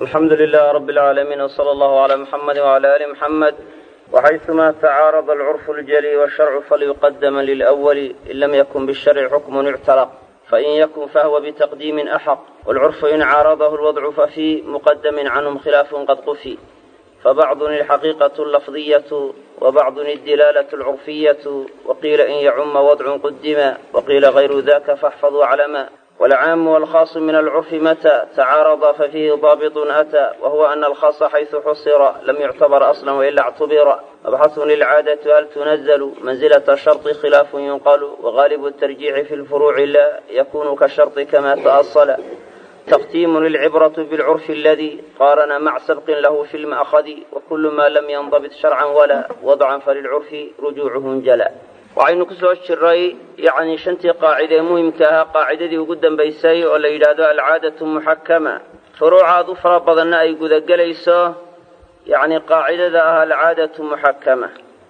alxamdu lilah rab اlcaalamiin wsala allahu cala muxamadi wcala ali muxamed waxayثuma tacaarada alcurfu اljali wsharcu falyuqadama lilأwali in lam yakun bisharci xukmun ictalaq fain yakun fahwa bitaqdiimin axaq wاlcurfu in caaradahu lwadcu fafii muqadamin canhum khilaafun qad qufi fabacdun ilxaqiiqaة اlafdiyaة wabacdun اdilaalة اlcurfiyaة waqiila in yacuma wadcun qudima waqiila gayru daka faxfaduu calama والعام والخاص من العرف متى تعارض ففيه ضابط أتى وهو أن الخاص حيث حصر لم يعتبر أصلا وإلا اعتبر مبحث للعادة هل تنزل منزلة الشرط خلاف ينقل وغالب الترجيع في الفروع لا يكون كالشرط كما تأصل تختيم للعبرة بالعرف الذي قارن مع سبق له في المأخذ وكل ما لم ينضبط شرعا ولا وضعا فللعرف رجوعه انجلى waxaynu ku soo jiray yacni shantii qaacide ee muhimka ahaa qaacidadii ugu dambaysay oo la yidhaahdo alcaadatu muxakama furuucaad u fara badanna ay gudagelayso yacni qaacidada ah alcaadatu muxakama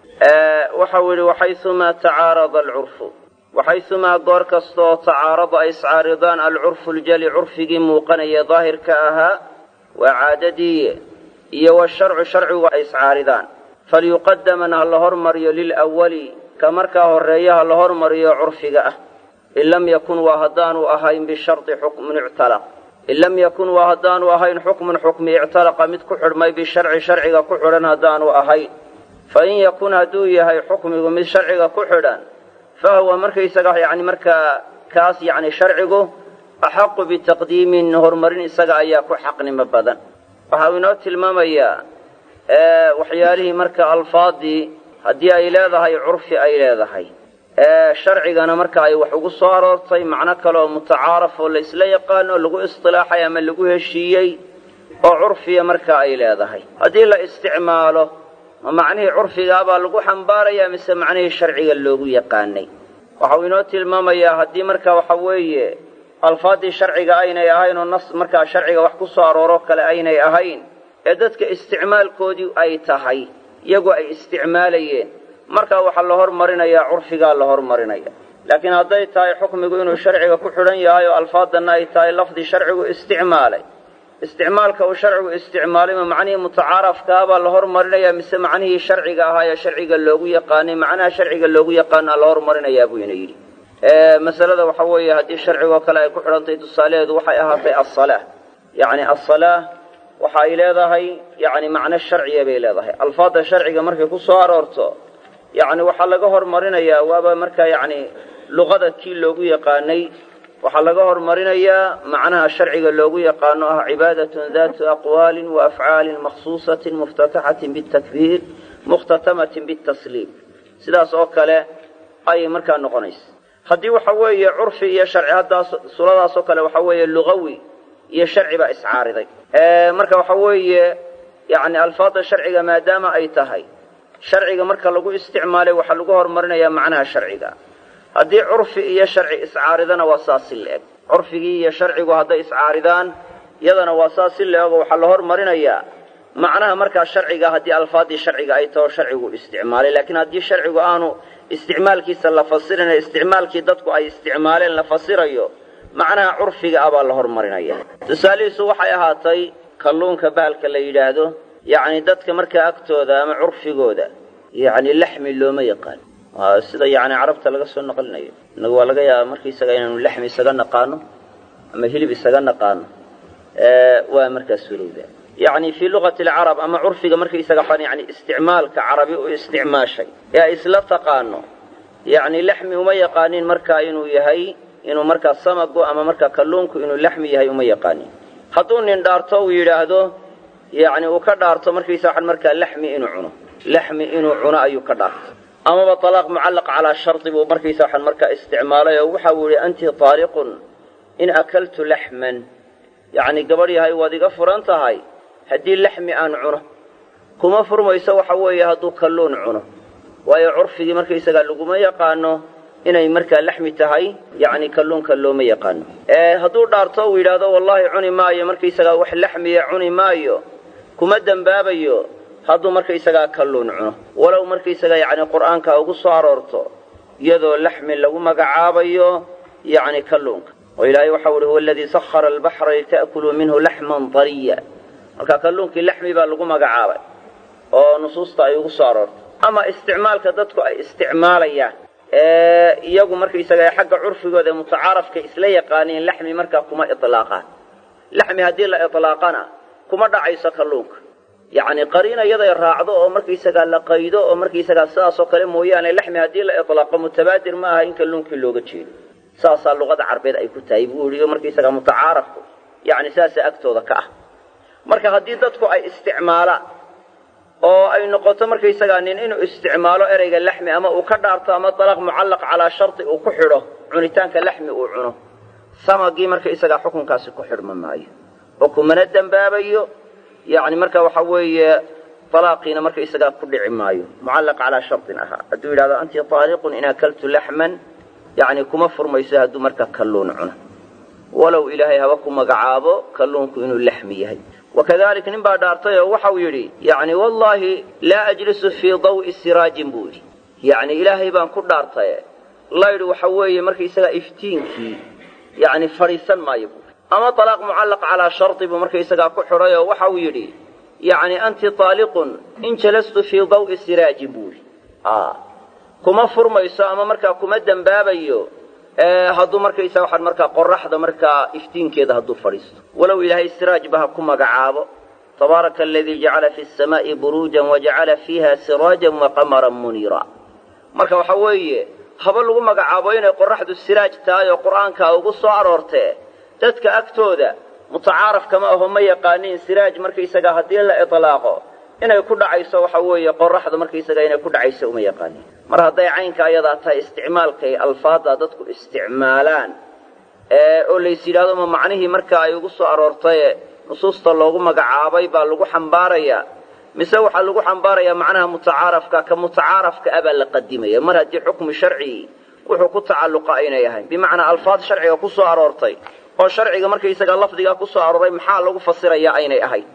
waxau yidhi waxaysumaa tacaarada alcurfu waxaysumaa goor kastaoo tacaarada ay iscaaridaan alcurfu ljali curfigii muuqanaya daahirka ahaa waa caadadii iyo washarcu sharcigu ay iscaaridaan falyuqadaman ha la hormariyo lilwali ka markaa horreeya ha la hormariyo curfiga ah in lam yakun waa haddaanu ahayn bishardi xukmun ictalaq in lam yakun waa haddaanu ahayn xukmun xukmi ictalaqa mid ku xidhmay bisharci sharciga ku xidhan haddaanu ahayn fa in yakun hadduu yahay xukmigu mid sharciga ku xidhan fa huwa markaysaga yacni markaa kaas yacni sharcigu axaqu bitaqdiimin horumarin isaga ayaa ku xaqnimo badan waxa uu inoo tilmaamayaa waxyaalihii marka alfaadii haddii ay leedahay curfi ay leedahay sharcigana marka ay wax ugu soo aroortay macno kale oo mutacaaraf oo laysla yaqaano lagu istilaaxay ama lagu heshiiyey oo curfiya marka ay leedahay haddii la isticmaalo ma macnihii curfigaabaa lagu xambaarayaa mise macnihii sharciga loogu yaqaanay waxau inoo tilmaamayaa haddii marka waxa weeye alfaaddii sharciga aynay ahayn oo nas markaa sharciga wax ku soo arooro kale aynay ahayn ee dadka isticmaalkoodii ay tahay iyagu ay isticmaalayeen markaa waxaa la hormarinayaa curfigaa la hormarinaya laakiin hadday tahay xukmigu inuu sharciga ku xidhan yahay oo alfaadanna ay tahay lafdi sharcigu isticmaalay isticmaalka uu sharcigu isticmaalay ma macnihii mutacaarafkaabaa la hormarinayaa mise macnihii sharciga ahaa ee sharciga loogu yaqaanay macnaha sharciga loogu yaqaanaa la hormarinayaa buu ina yidhi masalada waxa weeye haddii sharcigoo kale ay ku xidhantahay tusaalaheedu waxay ahaatay assalaa yacni assalaa waxa ay leedahay yacni macno sharciya bay leedahay alfaadda sharciga markay ku soo aroorto yacni waxaa laga hormarinayaa waaba markaa yacni luqada kii loogu yaqaanay waxaa laga hormarinayaa macnaha sharciga loogu yaqaano ah cibaadatun daatu aqwaalin wa afcaalin makhsuusatin muftataxatin bitakbiir mukhtatamatin bitasliim sidaas oo kale ayay markaa noqonaysa haddii waxa weeye curfi iyo sharci haddaas suladaas oo kale waxa weeye lugawi iyo sharci baa iscaariday marka waxa weeye yacni alfaadda sharciga maadaama ay tahay sharciga marka lagu isticmaalay waxaa lagu horumarinayaa macnaha sharciga haddii curfi iyo sharci iscaaridana waa saas si la-eg curfigii iyo sharcigu hadday iscaaridaan iyadana waa saas si la-eg oo waxaa la hormarinayaa macnaha markaa sharciga haddii alfaaddii sharciga ay taho sharcigu isticmaalay laakiin haddii sharcigu aanu isticmaalkiisa la fasirin isticmaalkii dadku ay isticmaaleen la fasirayo macnaha curfiga ah baa la hormarinaya tusaalihiisu waxay ahaatay kalluunka bahalka la yidhaahdo yacni dadka markaa agtooda ama curfigooda yacni laxmi looma yaqaan sida yacni carabta laga soo naqlinayo innagu waa laga yaaba markaisaga inaanu laxmi isaga naqaano ama hilib isaga naqaano waa markaa surowda yacni fii luqati alcarab ama curfiga markaisaga xan yani isticmaalka carabi u isticmaashay ee ay isla taqaano yacni laxmi uma yaqaanin markaa inuu yahay inuu markaa samagu ama markaa kalluunku inuu laxmi yahay uma yaqaanin hadduu nin dhaarto uu yidhaahdo yacni uu ka dhaarto markaysa waxan markaa laxmi inuu cuno laxmi inuu cuno ayuu ka dhaarto amaba talaaq mucallaq calaa shardi buu markaysa waxan markaa isticmaalay oo waxa uu yihi anti taaliqun in akaltu laxman yacni gabadh yahay waad iga furan tahay haddii laxmi aan cuno kuma furmayso waxa weeye hadduu kalluun cuno waayo curfigii markaysagaa laguma yaqaano inay markaa laxmi tahay yacni kalluunka looma yaqaano hadduu dhaarto uu yidhaahdo wallaahi cuni maayo markaysagaa wax laxmiya cuni maayo kuma dembaabayo hadduu markaysagaa kalluun cuno walow markaysagaa yacni qur'aanka ugu soo aroorto iyadoo laxmi lagu magacaabayo yacni kalluunka oo ilaahay waxau uhi huwa aladii sahara albaxra lita'kuluu minhu laxman dariya marka kalluunkii laxmi baa lagu magacaabay oo nusuusta ay ugu soo aroortay ama isticmaalka dadku ay isticmaalayaan ee iyagu markaysaga xagga curfigooda ee mutacaarafka isla yaqaaniin laxmi markaa kuma ilaaqaan laxmi haddii la ilaaqana kuma dhacayso kalluunka yacni qariina iyaday raacdo oo markaysagaa la qaydo oo markaysagaa sidaasoo kale mooyaane laxmi haddii la ilaaqo mutabaadir ma aha in kalluunkii looga jeedo saasaa luqada carbeed ay ku tahay buu yihi markaysagaa mutacaarafku yacni saasaa agtooda ka ah marka haddii dadku ay isticmaalaan oo ay noqoto markaysagaa nin inuu isticmaalo ereyga laxmi ama uu ka dhaarto ama dalaq mucallaq calaa shardi uu ku xidho cunitaanka laxmi uu cuno samagii markaysagaa xukunkaasi ku xidhma maayo oo kumana dembaabayo yacni marka waxa weeye dalaaqiina markaysagaa ku dhici maayo mucallaq calaa shardin ahaa hadduu yidhahdo anti taaliqun in akaltu laxman yacni kuma furmayso hadduu marka kalluun cuno walow ilaahay haba ku magacaabo kalluunku inuu laxmi yahay wakadalik nin baa dhaartay oo waxau yidhi yacni wallaahi laa ajlisu fii dawi siraajin buu yidhi yacni ilaahay baan ku dhaartaye laydh waxa weeye markaysagaa iftiinkii yacni fadhiisan maayo buui ama talaaq mucallaq calaa shardi buu markaysagaa ku xidhay oo waxau yidhi yacni anti taaliqun in jalastu fii dawi siraajin buu yidhi kuma furmayso ama markaa kuma dembaabayo hadduu markaysa waxaan markaa qoraxda markaa iftiinkeeda hadduu fadhiisto walow ilaahay siraajba ha ku magacaabo tabaaraka aladii jacala fi samaa'i buruujan wajacala fiiha siraajan waqamaran muniira marka waxa weeye haba lagu magacaabo inay qoraxdu siraaj tahay oo qur'aankaa ugu soo aroortee dadka agtooda mutacaaraf kama aho ma yaqaaniin siraaj markaysaga haddii la itlaaqo inay ku dhacayso waxa weeye qoraxda markaysaga inay ku dhacayso uma yaqaaniin mar hadday caynka ayadaa tahay isticmaalkay alfaadda dadku isticmaalaan oo lays yidhahdo ma macnihii marka ay ugu soo aroortaye nusuusta loogu magacaabay baa lagu xambaarayaa mise waxaa lagu xambaarayaa macnaha mutacaarafka ka mutacaarafka a baa la qadimaya mar haddii xukmi sharcigi wuxuu ku tacalluqa aynay ahayn bimacnaa alfaad sharciga ku soo aroortay oo sharciga markaysaga lafdigaa ku soo arooray maxaa lagu fasirayaa aynay ahayn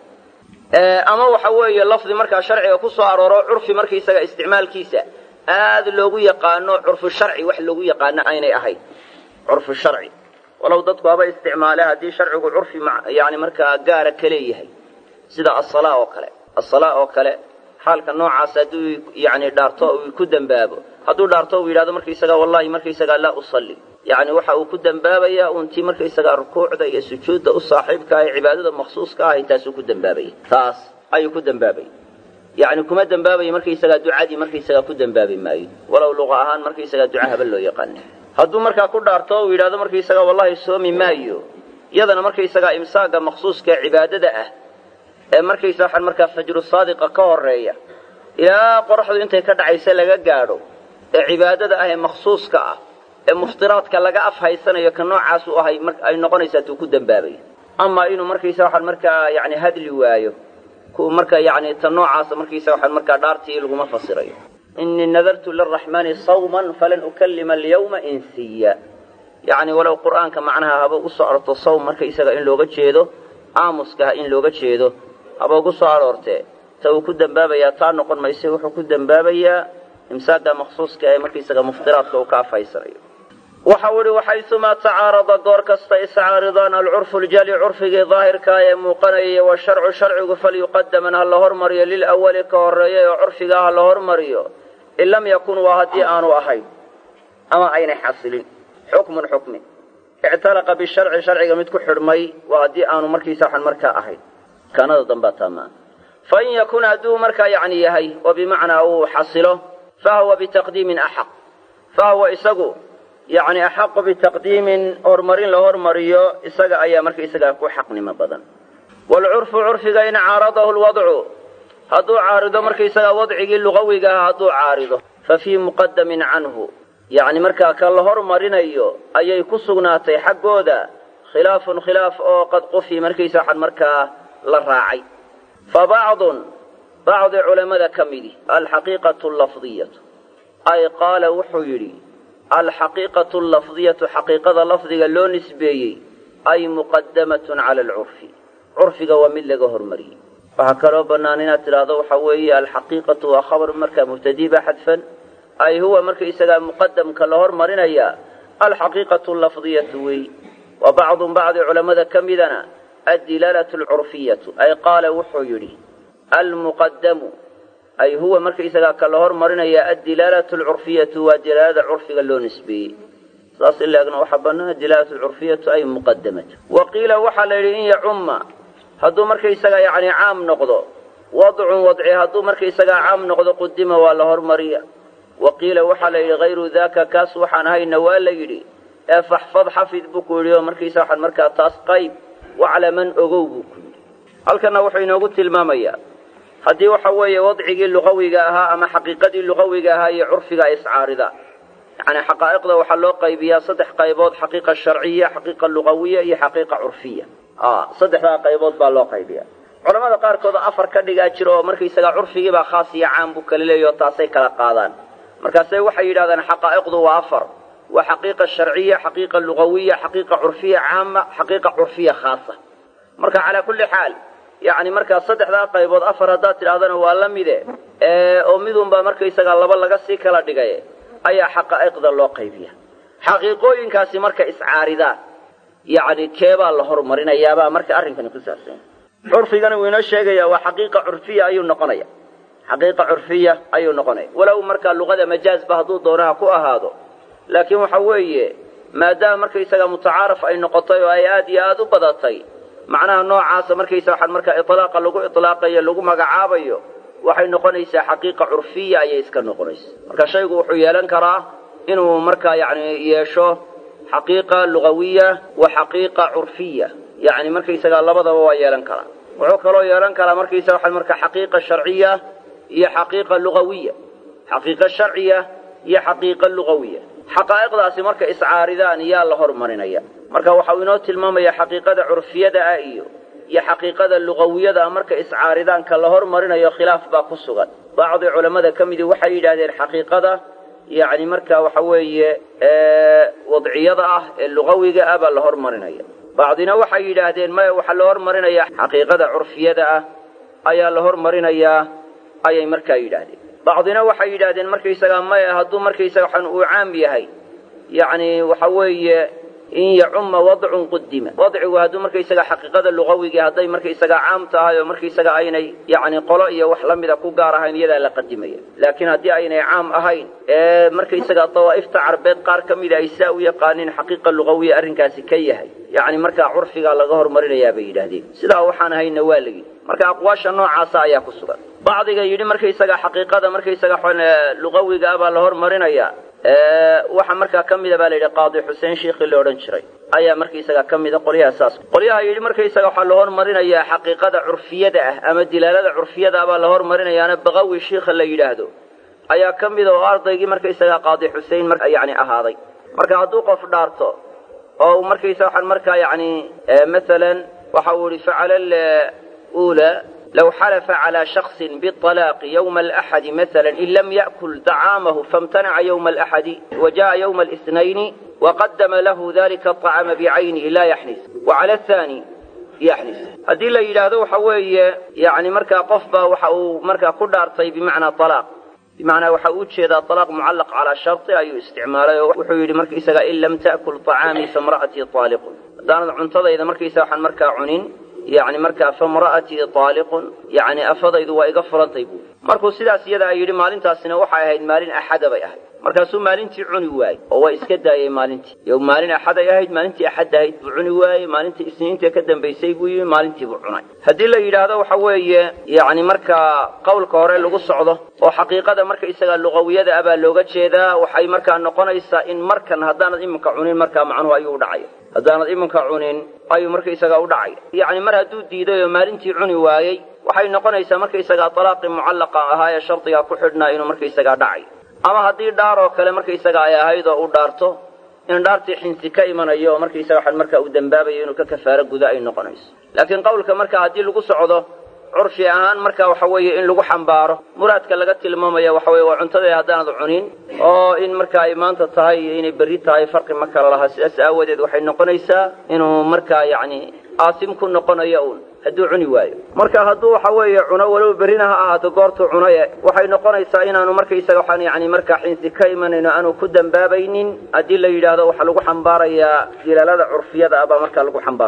ama waxa weeye lafdi markaa sharciga ku soo arooro curfi markaysaga isticmaalkiisa aad loogu yaqaano curfu sharci wax loogu yaqaano aynay ahayn curfu sharci walow dadku haba isticmaale haddii sharcigu curfi yani markaa gaara ka leeyahay sida asala oo kale asala oo kale xaalka noocaas hadduu yani dhaarto uu ku dembaabo hadduu dhaarto uu yidhahdo markaysaga wallahi markaysagaa laa usalli yani waxa uu ku dembaabayaa untii markaysagaa rukuucda iyo sujuudda u saaxiibka ah ee cibaadada maksuuska ahay taasuu ku dembaabaya taas ayuu ku dembaabaya yani kuma dembaabayo markaysagaa ducadii markaysagaa ku dembaabi maayo walow luqa ahaan markaysagaa duca haba loo yaqaana hadduu markaa ku dhaarto uu yidhahdo markaysagaa wallahi soomi maayo iyadana markaysagaa imsaaga maksuuska ee cibaadada ah ee markaysa waxaan markaa fajru saadiqa ka horeeya ilaa qoraxdu intay ka dhacaysa laga gaadho ee cibaadada ah ee maksuuska ah ee muftiraadka laga af haysanayo ka noocaasu ahay ay noqonaysaa tuu ku dembaabayo ama inuu markaysa waxaan markaa yani hadli waayo ku marka yani ta noocaasa markaysa waxaan markaa dhaartii laguma fasirayo inii nadartu liraxmaani sawman falan ukalima alyawma insiya yani walow qur'aanka macnaha haba ugu soo arorto sawm markaysaga in looga jeedo aamuskaha in looga jeedo haba ugu soo aroortee ta uu ku dembaabayaa taa noqon mayse wuxuu ku dembaabayaa imsaaga maksuuska ee markaysaga muftiraadka uu ka afhaysanayo waxa u ihi waxaysumaa tacaarada goor kasta iscaaridaan alcurfu ljali curfigii daahirkaa ee muuqanayay washarcu sharcigu falyuqadaman ha la hormariyo lilawali ka horeeya ee curfigaa ha la hormariyo in lam yakun waa haddii aanu ahayn ama aynay xasilin xukmun xukmi ictalaqa bisharci sharciga mid ku xidhmay waa haddii aanu markiisa waxan markaa ahayn kaanada dambaa taamaa fain yakun hadduu markaa yacni yahay oo bimacnaa uu xasilo fahuwa bitaqdiimin axaq fahuwa isagu yacni axaqu bitaqdiimin horumarin la hormariyo isaga ayaa markaisagaa ku xaqnimo badan waalcurfu curfiga in caaradahu lwadcu hadduu caarido markaisagaa wadcigii lugawiga ah hadduu caarido fa fii muqadamin canhu yacni markaa ka la hormarinayo ayay ku sugnaatay xaggooda khilaafun khilaaf oo qad qufi markaysa waxaan markaa la raacay fa bacdun bacdi culammada ka midi alxaqiiqatu lafdiyatu ay qaala wuxuu yidhi alxaqiiqatu allafdiyatu xaqiiqada lafdiga loo nisbeeyey ay muqadamatun cala alcurfi curfiga waa mid laga hormariyey waxaa kaloo bannaan inaad tidhaahdo waxaa weeye alxaqiiqatu waa khabar markaa mubtadiiba xadfan ay huwa markaisagaa muqadamka la hormarinaya alxaqiiqatu lafdiyatu wey wa bacdun bacdi culammada ka midana addilaalatu alcurfiyatu ay qaala wuxuu yidhi almuqadamu ay huwa markaysagaa ka la hormarinaya addilaalatu alcurfiyatu waa dilaalada curfiga loo nisbeeyey saas in laegna waxaa bannaan adilaalatu alcurfiyatu ay muqadamatu wa qiila waxaa la yidhi in yacumma hadduu markaysagaa yacni caam noqdo wadcun wadci hadduu markaysagaa caam noqdo qudima waa la hormariya wa qiila waxaa la yidhi hayru daaka kaas waxaan hayna waa la yidhi ee faxfad xafid buu ku yidhi oo markaysa waxaan markaa taas qayb waclaman ogow buu ku yidhi halkanna wuxuu inoogu tilmaamayaa haddii waxa weeye wadcigii luqawiga ahaa ama xaqiiqadii luqawiga ahaa iyo curfiga ay iscaaridaan yacni xaqaa'iqda waxaa loo qaybiyaa saddex qaybood xaqiiqa sharciya xaqiiqa luqawiya iyo xaqiiqa curfiya saddexdaa qaybood baa loo qaybiya culamada qaarkood afar ka dhigaa jira oo markaysagaa curfigiibaa khaas iyo caam buu kala leeyaho taasay kala qaadaan markaase waxay yidhahdaan xaqaa'iqdu waa afar waa xaqiiqa sharciya xaqiiqa luqawiya xaqiiqa curfiya caama xaqiiqa curfiya khaasa marka calaa kulli xaal yacni markaa saddexdaa qaybood afar haddaad tidhahdana waa la mide oo midunbaa markaysagaa laba laga sii kala dhigay ayaa xaqaa'iqda loo qaybiya xaqiiqooyinkaasi marka iscaaridaan yacni keebaa la horumarinayaabaa marka arrinkani ku saabsan curfigana wuu inoo sheegayaa waa xaqiiqa curfiya ayuu noqonaya xaqiiqa curfiya ayuu noqonaya walow markaa luqada majaazba hadduu doonaha ku ahaado laakiin waxa weeye maadaama markaysaga mutacaaraf ay noqotay oo ay aad iyo aada u badatay macnaha noocaasa markaysa waxaan markaa itlaaqa lagu itlaaqayo lagu magacaabayo waxay noqonaysaa xaqiiqa curfiya ayay iska noqonaysa marka shaygu wuxuu yeelan karaa inuu markaa yacni yeesho xaqiiqa lugawiya wa xaqiiqa curfiya yacni markaysagaa labadaba waa yeelan karaa wuxuu kaloo yeelan karaa markaysaga waxaan markaa xaqiiqa sharciya iyo xaqiiqa lugawiya xaqiiqa sharciya iyo xaqiiqa lugawiya xaqaa'iqdaasi marka iscaaridaan yaa la hormarinaya marka waxau inoo tilmaamaya xaqiiqada curfiyada ah iyo iyo xaqiiqada lugawiyada ah marka iscaaridaanka la hormarinayo khilaaf baa ku sugan bacdi culammada ka midii waxay yidhahdeen xaqiiqada yacni marka waxa weeye wadciyada ah ee lugawiga ah baa la hormarinaya bacdina waxay yidhaahdeen maya waxaa la hormarinaya xaqiiqada curfiyada ah ayaa la hormarinayaa ayay markaa yidhaahdeen bacdina waxay yidhaahdeen markaysagaa maya hadduu markaysaga waxaan uu caam yahay yacni waxa weeye in yacumma wadcun qudima wadcigu hadduu markaysaga xaqiiqada luqawigii hadday markaysaga caam tahay oo markaysaga aynay yacni qolo iyo wax la mida ku gaar ahayn iyadaa la qadimaya laakiin haddii aynay caam ahayn ee markaysaga dawaa'ifta carbeed qaar ka mida ay saa u yaqaaniin xaqiiqa luqawiya arrinkaasi ka yahay yacni markaa curfigaa laga hormarinayaa bay yidhaahdeen sidaa waxaan hayna waa la yidhi marka aqwaasha noocaasa ayaa ku sugan bacdiga yidhi markaysaga xaqiiqada markaysaga luqawiga ah baa la hormarinayaa waxa markaa ka mida baa la yidhi qaadi xuseen shiikhii la odhan jiray ayaa markaysaga ka mida qolyaha saas qolyaha yidhi markaysaga waxaa la hormarinayaa xaqiiqada curfiyada ah ama dilaalada curfiyada ah baa la hormarinayaana baqawi shiikha la yidhaahdo ayaa ka mida oo ardaygii markaysaga qaadi xuseen yani ahaaday marka hadduu qof dhaarto oo markaysa waxaan markaa yani masalan waxa uu yihi facala ula لو حلف على شخص بالطلاق يوم الأحد مثلا إن لم يأكل طعامه فامتنع يوم الأحد وجاء يوم الاثنين وقدم له ذلك الطعام بعينه لا يحنس وعلى الثاني يحنس هذه لا يلاذو حوي يعني مركا قفبة وحو مركا كدارتي بمعنى طلاق بمعنى وحو هذا طلاق معلق على شرط أي استعماله وحو يلي مركا إساقا إن لم تأكل طعامي فامرأتي طالق دانا عنتظى إذا مركا إساقا مركا عنين yacni markaa famra'atii taaliqun yacni afadaydu waa iga furantay buuri markuu sidaas iyadaa yidhi maalintaasina waxay ahayd maalin axada bay ahayd markaasuu maalintii cuni waayey oo waa iska daayey maalintii yo maalin axaday ahayd maalintii axad ahayd buu cuni waayey maalintii isniinta ka dambaysay buu yimi maalintii buu cunay haddii la yidhaahdo waxa weeye yacni markaa qowlka hore lagu socdo oo xaqiiqada marka isagaa luqawiyada ah baa looga jeedaa waxay markaa noqonaysaa in markan haddaanad iminka cunin markaa macnuhu ayuu u dhacaya haddaanad iminka cunin ayuu markaysagaa u dhacaya yacni mar hadduu diiday oo maalintii cuni waayey waxay noqonaysaa markaysagaa talaaqii mucallaqa ahaa ee shardigaa ku xidhnaa inuu markaysagaa dhacay ama haddii dhaar oo kale markaysaga ay ahayd oo u dhaarto in dhaartii xinsi ka imanayo oo markaysaga waxaan markaa uu dembaabayo inuu ka kafaaro guda ay noqonayso laakiin qowlka marka haddii lagu socdo curfi ahaan marka waxa weeye in lagu xambaaro muraadka laga tilmaamaya waxa weye waa cuntadii haddaanad cunin oo in marka ay maanta tahay iyo inay berri tahay farqi ma kala laha sidaas aawadeed waxay noqonaysaa inuu markaa yacni aasim ku noqonayo uun hadduu cuni waayo marka hadduu waxa weeye cuno walow berrina ha ahaato goortuu cunaye waxay noqonaysaa inaanu markaysaga waxaan yani markaa xinsi ka imanayno aanu ku dembaabaynin haddii la yidhaahdo waxaa lagu xambaarayaa dilaalada curfiyada ah baa markaa lagu xambaaraya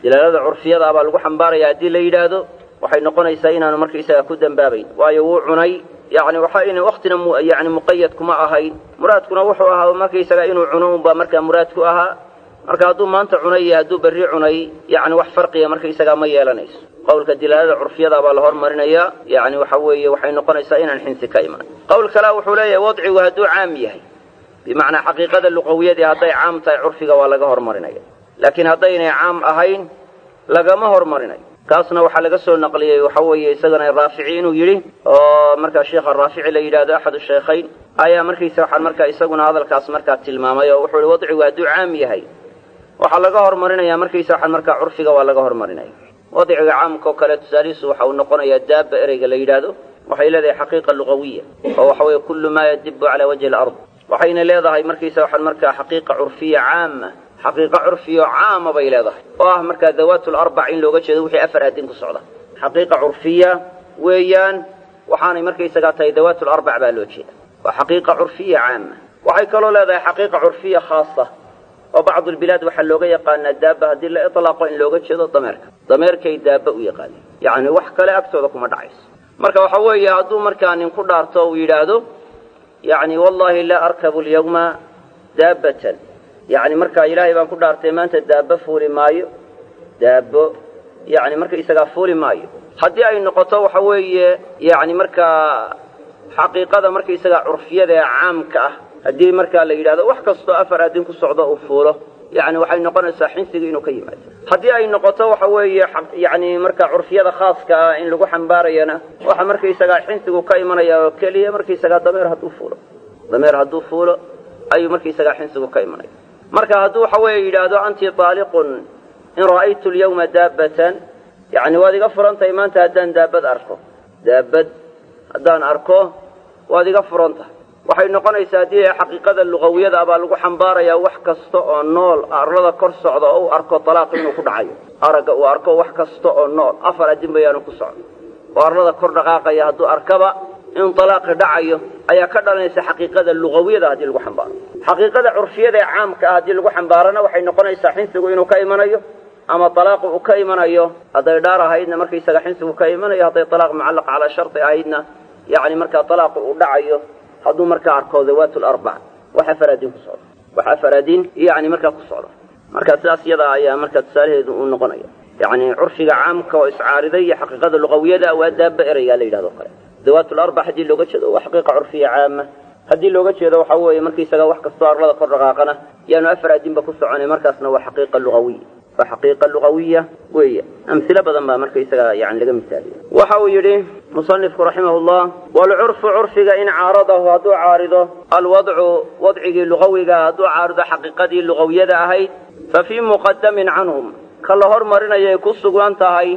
dilaalada curfiyada ah baa lagu xambaaraya haddii la yidhaahdo waxay noqonaysaa inaanu markaisaga ku dembaabayn waayo wuu cunay yani waxa ina waktina yani muqayad kuma ahayn muraadkuna wuxuu ahaa markaisaga inuu cuno unbaa markaa muraadku ahaa marka hadduu maanta cunay iyo hadduu berri cunay yani wax farqiga markaisagaa ma yeelanayso qowlka dilaalada curfiyada baa la hormarinaya yani waxa weeye waxay noqonaysaa inaan xinsi ka iman qowl kalea wuxuu leeyahay wadcigu hadduu caam yahay bimacnaa xaqiiqada luqawiyadii hadday caam tahay curfiga waa laga hormarinaya laakiin haddaynay caam ahayn lagama hormarinayo kaasna waxaa laga soo naqliyey waxa weeye isagana raafici inuu yidhi oo markaa sheikha raafici la yidhahdo axadu shaykhayn ayaa markaysa waxaan markaa isaguna hadalkaas markaa tilmaamay oo wuxuu ihi wadcigu hadduu caam yahay waxaa laga hormarinaya markaysa waxaan markaa curfiga waa laga hormarinaya wadciga caamka oo kale tusaalihiisu waxa uu noqonayaa daaba ereyga la yidhaahdo waxay leedahay xaqiiqa lugawiya oo waxa weeye kullu maa yadibu calaa wajhi alard waxayna leedahay markaysa waxaan markaa xaqiiqa curfiya caama xaqiiqa curfiyo caama bay leedahay oo ah markaa dawaat larbac in looga jeedo wixii afar aadin ku socda xaqiiqa curfiya weeyaan waxaanay markaysagaa tahay dawaat larbac baa loo jeeda waa xaqiiqa curfiya caama waxay kaloo leedahay xaqiiqa curfiya khaasa oo bacdu lbilaad waxaa looga yaqaanaa daaba haddii la ilaaqo in looga jeedo dameerka dameerkay daaba u yaqaaneen yacni wax kale agtooda kuma dhacayso marka waxa weeye hadduu markaa nin ku dhaarto uu yidhaahdo yani wallahi laa arkabu lyawma daabatan yani markaa ilaahay baan ku dhaartay maanta daabo fuuli maayo daabo yani marka isagaa fuuli maayo haddii ay noqoto waxa weeye yani markaa xaqiiqada markaisagaa curfiyada ee caamka ah haddii markaa la yidhahdo wax kastoo afar aadin ku socdo uu fuulo yani waxay noqonaysaa xinsiga inuu ka yimaado haddii ay noqoto waxa weeye yani markaa curfiyada khaaska ah in lagu xambaarayana waxa markaisagaa xinsigu ka imanaya oo keliya markaisagaa dameer hadduu fuulo dameer hadduu fuulo ayuu markaisagaa xinsigu ka imanaya marka hadduu waxa weeye yidhaahdo anti taaliqun in ra'aytu lyawma daabatan yani waad iga furan tahay maanta haddaan daabad arko daabad haddaan arko waad iga furan tahay waxay noqonaysaa haddii xaqiiqada lugawiyada baa lagu xambaarayaa wax kasta oo nool arlada kor socda oo u arko talaaq inuu ku dhacayo aragga uu arko wax kasta oo nool afar adin bayaanu ku socdo oo arlada kor dhaqaaqaya hadduu arkaba in talaaqi dhacayo ayaa ka dhalanaysa xaqiiqada lugawiyada haddii lagu xambaaro xaqiiqada curfiyada ee caamka ah haddii lagu xambaarana waxay noqonaysaa xinsigu inuu ka imanayo ama talaaqu uu ka imanayo hadday dhaar ahaydna markaisaga xinsigu ka imanayo hadday talaaq mucallaq calaa sharti ahaydna yani markaa talaaqu uu dhacayo hadduu markaa arko dawaat larbac wax afar adin ku socdo wax afar adin yani markaa ku socdo marka sidaas iyada ayaa markaa tusaalaheedu uu noqonaya yani curfiga caamka oo iscaariday iyo xaqiiqada lugawiyada waa daaba ereygaa la yidhahdo kale dawaat larbac haddii looga jeedo waa xaqiiqa curfiya caama haddii looga jeedo waxa weeye markaisaga wax kastoo arlada kor dhaqaaqana yaanu afar adinba ku soconay markaasna waa xaqiiqa lugawiya waa xaqiiqa lugawiya weeye amhilo badan baa markaisaga yani laga misaaliya waxa uu yidhi musanifku raximah llah waalcurfu curfiga in caaradahu hadduu caarido alwadcu wadcigii lugawiga hadduu caarido xaqiiqadii lugawiyada ahayd fa fii muqadamin canhum ka la hormarinayay ku sugan tahay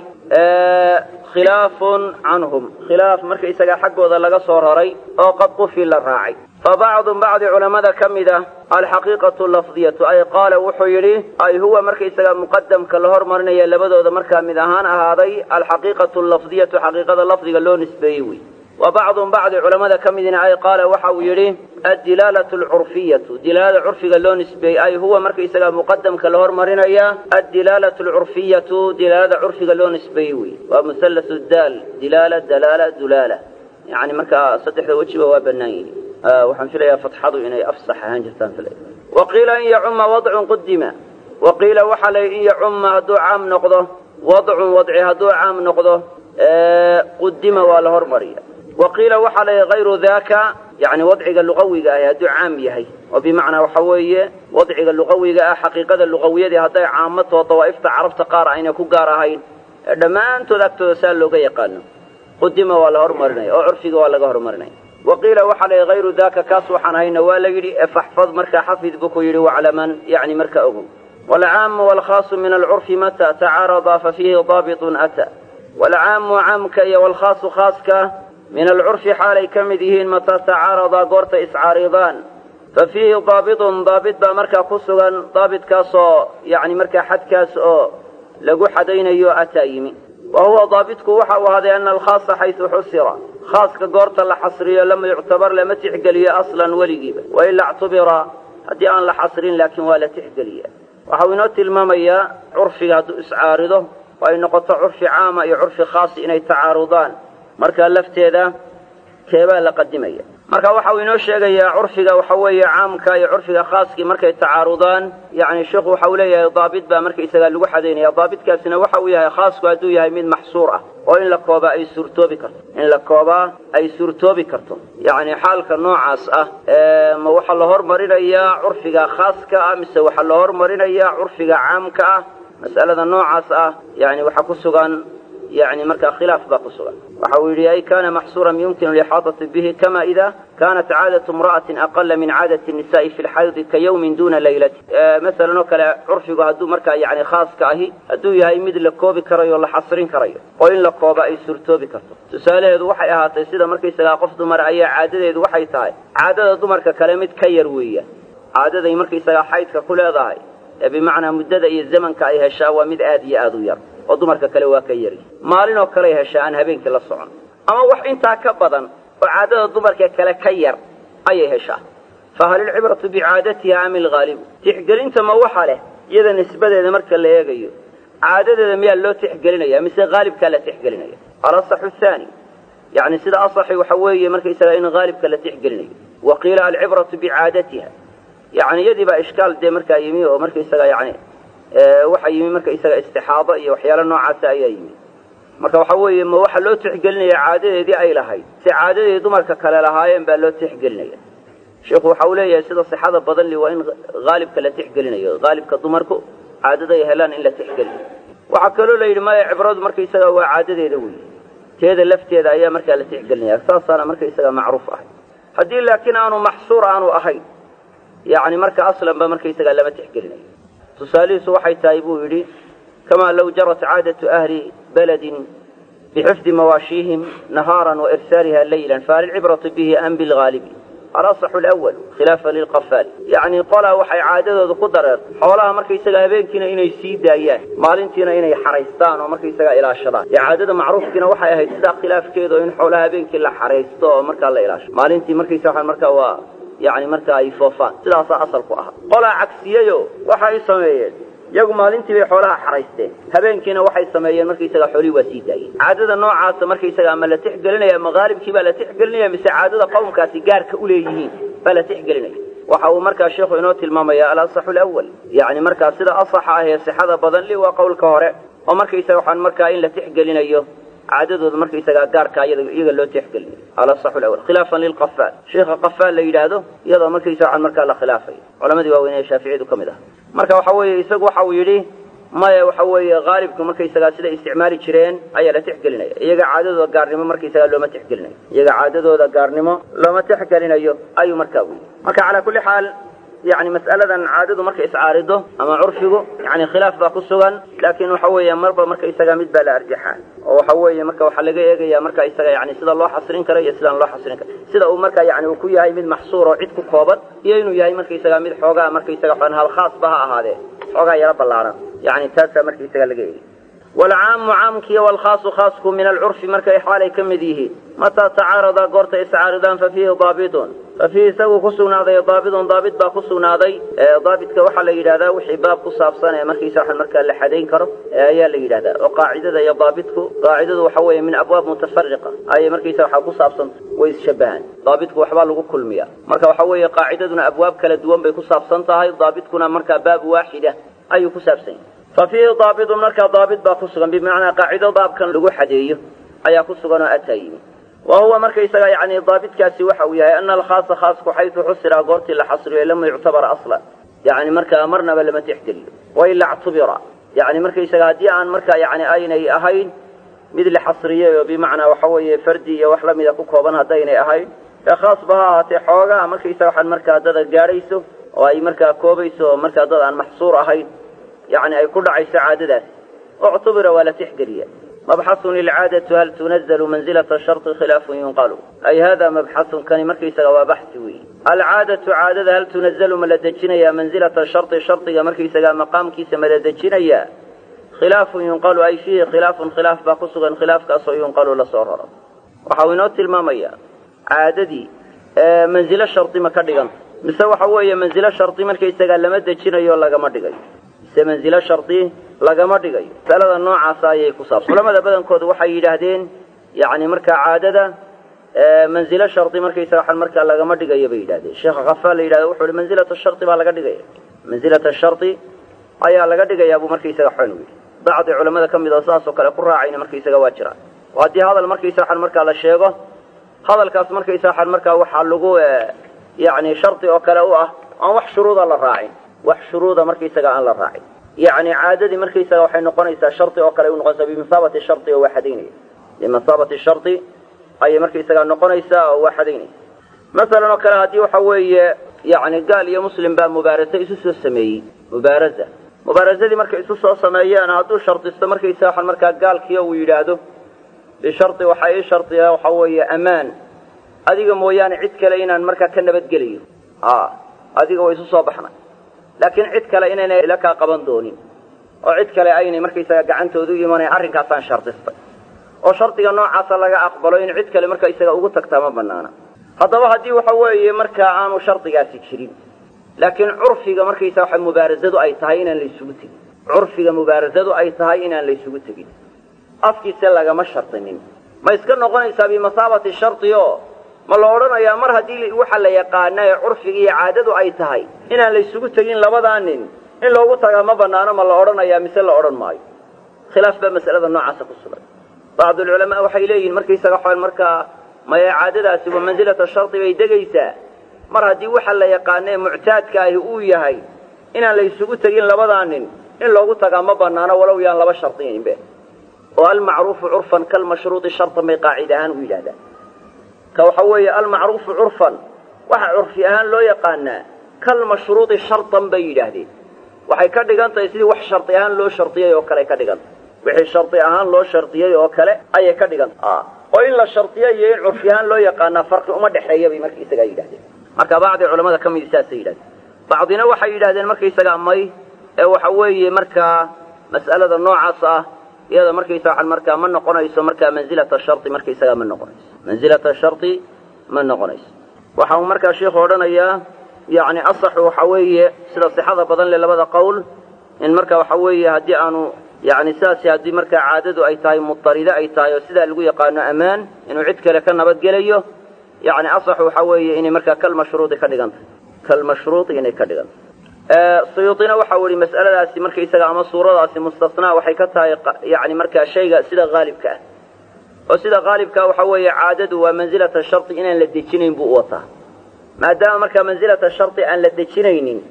khilaafun canhum khilaaf markaisaga xaggooda laga soo raray oo qad qufi la raacay fa bacdu bacdi culammada ka mid ah alxaqiiqatu lafdiyatu ay qaala wuxuu yidhi ay huwa markaisaga muqadamka la hormarinaya labadooda markaa mid ahaan ahaaday alxaqiiqatu lafdiyatu xaqiiqada lafdiga loo nisbeeyey wey wa bacdu bacdi culammada ka midina ay qaala waxa uu yidhi addilaalatu alcurfiyatu dilaalada curfiga loo nisbeeyey ay huwa markaisaga muqadamka la hormarinaya addilaalatu alcurfiyatu dilaalada curfiga loo nisbeeyey wey waa musallasu daal dilaala dalaala dulaala yani markaa saddexda wejiba waa bannaan yihi waxaan filayaa fatxadu inay afsax ahaan jirtaan filaya wa qiila in yacuma wadcun qudima wa qiila waxaa la yidhi in yacuma hadduu caam noqdo wadcun wadci hadduu caam noqdo qudima waa la hormariya wa qiila waxaa la yidhi hayru daka yani wadciga luqawiga ahi hadduu caam yahay oo bimacnaa waxa weeye wadciga luqawiga ah xaqiiqada luqawiyadii hadday caamato dawaa'ifta carabta qaar ayna ku gaar ahayn ee dhammaantood agtooda saa looga yaqaano qudima waa la hormarinaya oo curfiga waa laga hormarinaya wa qiila waxaa la yidhi hayru daka kaas waxaan hayna waa la yidhi faxfad markaa xafid buu ku yidhi waclaman yani marka ogow waalcaamu waalkhaasu min alcurfi mata tacaaradaa fa fiihi daabitun ata waalcaamu caamka iyo waalkhaasu khaaska min alcurfi xaalay ka mid yihiin mataa tacaaradaa goorta iscaaridaan fa fiihi daabitun daabit baa markaa ku sugan daabitkaasoo yani markaa xadkaas oo lagu xadaynayo ataa yimi wa huwa daabitku waxa uu ahaaday ana alkhaasa xaysu xusira khaaska goorta la xasriyo lama yuctabar lama tixgeliyo aslan weligiiba wailaa ictubira haddii aan la xasrin laakiin waa la tixgeliya waxau inoo tilmaamayaa curfiga hadduu iscaarido oo ay noqoto curfi caama iyo curfi khaasi inay tacaarudaan markaa lafteeda keebaa la qadimaya marka waxa uu inoo sheegayaa curfiga waxa weeye caamka iyo curfiga khaaskii markay tacaarudaan yacni sheikhu waxa uu leeyahay daabit baa markaisagaa lagu xadaynaya daabitkaasina waxa uu yahay khaasku hadduu yahay mid maxsuur ah oo in la koobaa ay suurtoobi karto in la koobaa ay suurtoobi karto yacni xaalka noocaas ah ma waxaa la hormarinayaa curfiga khaaska ah mise waxaa la hormarinayaa curfiga caamka ah mas'alada noocaas ah yani waxaa ku sugan yani markaa khilaaf baa ku sugan waxa uu yidhi ay kana maxsuuran yumkinu lixaadati bihi kama ida kanat caadatu imra'atin aqala min caadati nisa'i fi lxaydi ka yawmin duna laylati masalan oo kale curfigu hadduu markaa yani khaaska ahi hadduu yahay mid la koobi karayo o la xasrin karayo oo in la kooba ay suurtoobi karto tusaalaheedu waxay ahaatay sida markaysagaa qof dumar ayaa caadadeedu waxay tahay caadada dumarka kale mid ka yar weeya caadaday markaysagaa xaydka ku leedahay ee bimacnaa muddada iyo zamanka ay heshaa waa mid aad iyo aad u yar oo dumarka kale waa ka yari maalinoo kaley heshaa aan habeenkii la socon ama wax intaa ka badan oo caadada dumarka kale ka yar ayay heshaa fa hal ilcibratu bicaadatiha am ilghaalibu tixgelinta ma waxa leh iyada nisbadeeda marka la eegayo caadadeeda miyaa loo tixgelinaya mise haalibkaa la tixgelinaya alasaxu thaani yani sida asaxi waxa weeye markaysaga in haalibka la tixgelinayo wa qiila alcibratu bicaadatiha yani iyadii baa ishkaal dee markaa yimi oo markaysaga yani waxaa yimi markaysaga istixaado iyo waxyaalo noocaasa ayaa yimi marka waxa weeye ma waxaa loo tixgelinaya caadadeedii ay lahayd si caadadeedii dumarka kale lahaayeen baa loo tixgelinaya sheikhu waxa uu leeyahay sida sixada badan li waa in haalibka la tixgelinayo haalibka dumarku caadaday helaan in la tixgelinayo waxaa kaloo la yidhi maya cibradu markaysaga waa caadadeeda weyi teeda lafteeda ayaa markaa la tixgelinaya saasaana markaysaga macruuf ahay haddii laakiin aanu maxsuur aanu ahayn yani marka aslanba markaysaga lama tixgelinayo tusaalihiisu waxay tahay buu yidhi kamaa low jarat caadatu ahli baladin bixifdi mawaashiihim nahaaran wa irsaaliha laylan fahal ilcibratu bihi am bilgaalibi alasaxu lawal khilaafa lilqafaali yacni qolaa waxay caadadooda ku dareertay xoolaha markaysaga habeenkiina inay sii daayaan maalintiina inay xaraystaan oo markaysaga ilaashadaan ee caadada macruufkiina waxay ahayd sidaa khilaafkeeda oo in xoolaha habeenkii la xaraysto oo markaa la ilaasho maalintii markaysa markaa waa yani markaa ay foofaan sidaasaa asalku ahaa qolaa cagsiyayo waxa ay sameeyeen iyagu maalintii bay xoolaha xaraysteen habeenkiina waxay sameeyeen markaysaga xoolihii waa sii daayeen caadada noocaasa markaysaga ama la tixgelinaya ama haalibkii baa la tixgelinaya mise caadada qowmkaasi gaarka uleeyihiin baa la tixgelinaya waxa uu markaa sheikhu inoo tilmaamaya alasaxu lawal yani markaa sida asaxa ah ee sixada badan li waa qowlka hore oo markaysaga waxaan markaa in la tixgelinayo caadadooda markaysagaa gaarka iyaga loo tixgelinayo alasaxu lawal khilaafan lilqafaal sheikha qafaal la yidhaahdo iyadoo markaysa waxaan markaa la khilaafay culamadii waaweyn ee shaaficiyadu ka mid ah marka waxa weeye isagu waxa uu yidhi maya waxa weeye haalibku markaysagaa siday isticmaali jireen ayaa la tixgelinaya iyaga caadadooda gaarnimo markaysagaa looma tixgelinayo iyaga caadadooda gaarnimo looma tixgelinayo ayuu markaa weyy marka calaa kulli xaal yani mas'aladan caadadu markay iscaarido ama curfigu yani khilaaf baa ku sugan laakin waxa weeye marba markaysaga mid baa la arjaxaa oo waxa weeye marka waxaa laga eegaya marka isaga yani sida loo xasrin karo iyo sidaan loo xasrin karo sida uu marka yani uu ku yahay mid maxsuur oo cid ku kooban iyo inuu yahay markaysaga mid xoogaa markaysaga xon hal khaasba ha ahaadee xoogaa yaro ballaaran yani taasaa markaysaga laga eegay walcaamu caamkiiyo walkhaasu khaasku min alcurfi markay xaalay ka mid yihiin mataa tacaaradaa goorta iscaaridaan fa fiihi daabitun fa fiihi isaguu ku sugnaaday daabitun daabit baa ku sugnaaday daabitka waxaa la yidhahdaa wixii baab ku saabsan ee markiisa waxan markaa la xadayn karo ayaa la yidhahdaa oo qaacidada iyo daabitku qaacidadu waxa weeye min abwaab mutafariqa ayay markiisa waxaa ku saabsanta way isshabahaan daabitku waxbaa lagu kulmiya marka waxa weeye qaacidaduna abwaab kala duwan bay ku saabsan tahay daabitkuna markaa baab waaxida ayuu ku saabsan yahay fa fiihi daabitun markaa daabit baa ku sugan bimacnaa qaacido baabkan lagu xadeeyo ayaa ku sugan oo ataa yimi wa huwa markaysaga yani daabitkaasi waxa uu yahay ana alkhaasa khaasku xaytu xusira goortii la xasriyo lam yuctabar aslan yani markaa marnaba lama tixgeliyo wailaa ctubira yani markaysaga haddii aan markaa yani aynay ahayn mid la xasriyey oo bimacnaa waxa weeye fardi iyo wax lamida ku kooban haddaynay ahayn ee khaasba ha ahaatee xoogaa markaysaga waxaan markaa dada gaadhayso oo ay markaa koobayso oo markaa dad aan maxsuur ahayn yani ay ku dhacayso caadadaas uctubira waa la tixgeliya mabxaثun ilcaadatu hal tunazalu manzilata sharطi khilaafun yunqalu ay hada mabxaثun kani markaysaga waa baxsi weeye alcaadatu caadada hal tunazalu ma la dejinayaa manzilata sharطi shardiga markaysaga maqaamkiisa ma la dejinayaa khilaafun yunqalu ay fiihi khilaafun khilaaf baa ku sugan khilaafkaasoo yunqalu lasoo raro waxa uu inoo tilmaamaya caadadii manzilo shardi ma ka dhiganta mise waxa weeye manzilo shardi markaysaga lama dejinayo lagama dhigayo mise manzilo shardi lagama dhigayo masalada noocaasa ayay ku saabsan culamada badankoodu waxay yidhaahdeen yani markaa caadada manzilo shardi markaysaga waxaan markaa lagama dhigayo bay yidhahdeen sheekha khafaal la yidhahdo wuxuu ihi manzilata shardi baa laga dhigaya manzilata shardi ayaa laga dhigayaa buu markaysaga xon yidhi bacdi culamada ka mid oo saasoo kale ku raacayna markaysaga waa jiraan oo haddii hadal markaysa waxaan markaa la sheego hadalkaas markaysa waxaan markaa waxaa lagu yani shardi oo kale u ah aan wax shuruuda la raacin wax shuruuda markaysaga aan la raacin yani caadadii markaysaga waxay noqonaysaa shardi oo kale u noqonaysaa bimasaabati shardi oo waa xadaynaya bimasaabati shardi ayay markaysaga noqonaysaa oo waa xadaynaysa masalan oo kale haddii waxa weeye yani gaal iyo muslim baa mubaarasa isu soo sameeyey mubaaraza mubaarasadii markay isu soo sameeyeen hadduu shardisto markaysa waxaan markaa gaalkiio uu yidhaahdo bishardi waxaa ii shardiya waxa weeye ammaan adiga mooyaane cid kale inaan markaa ka nabadgelayo a adiga way isu soo baxnay laakiin cid kale inayna ila kaa qaban doonin oo cid kale aynay markaysaga gacantooda u imanayn arrinkaasaan shardistay oo shardiga noocaasa laga aqbalo in cid kale marka isaga ugu tagtaa ma banaana haddaba haddii waxa weeye markaa aanu shardigaasi jirin laakiin curfiga markaysa waxa mubaarasadu ay tahay inaan la isugu tegin curfiga mubaarasadu ay tahay inaan la isugu tegin afkiise lagama shardinin ma iska noqonaysaa bimasaabati shardi oo ma la odhanayaa mar haddii waxa la yaqaana ee curfiga iyo caadadu ay tahay inaan la isugu tegin labadaa nin in loogu tagaa ma banaano ma la odhanayaa mise la odhan maayo khilaaf baa masalada noocaasa ku sugan bacdulculamaa waxay leeyihin markaysaga xool markaa maya caadadaasi wa mansilata shardi bay degaysaa mar haddii waxa la yaqaana ee muctaadka ahi uu yahay inaan la isugu tegin labadaa nin in loogu tagaa ma banaano walow yaan laba shardiyninbe oo almacruufu curfan kalmashruudi shartan bay qaacida ahaan u yidhahdaan ka waxa weeye almacruufu curfan waxa curfi ahaan loo yaqaanaa kalmashruudi shartan bay yidhaahdeen waxay ka dhigan tahay sidii wax shardi ahaan loo shardiyey oo kale ay ka dhigan tahay wixii shardi ahaan loo shardiyey oo kale ayay ka dhigan tahay oo in la shardiyo iyo in curfi ahaan loo yaqaanaa farqi uma dhexeeya bay markaisagaa yidhahdeen marka bacdi culamada ka midi saasay yidhahdeen bacdina waxay yidhahdeen markaysagaa may ee waxa weeye markaa mas'alada noocaas ah iyada markaysa waxaan markaa ma noqonayso markaa mansilata shardi markaysagaa ma noqonayso mansilata shardi ma noqonayso waxa uu markaa sheikhu odhanayaa yacni asaxu waxa weeye sida sixada badan le labada qowl in marka waxa weeye haddii aanu yani sidaasi haddii markaa caadadu ay tahay mutaride ay tahay oo sidaa lagu yaqaano ammaan inuu cid kale ka nabadgelayo yani asaxu waxa weeye inay markaa kalmashruudi ka dhigan tahay kalmashruudi inay ka dhigan tahay suyuuطina waxau yihi mas'aladaasi markaysaga ama suuradaasi mustasnaa waxay ka tahay yani markaa shayga sida haalibka ah oo sida haalibkaa waxa weeye caadadu waa mansilata shardi inaan la dejinayn buu u wataa maadaama markaa mansilata shardi aan la dejinaynin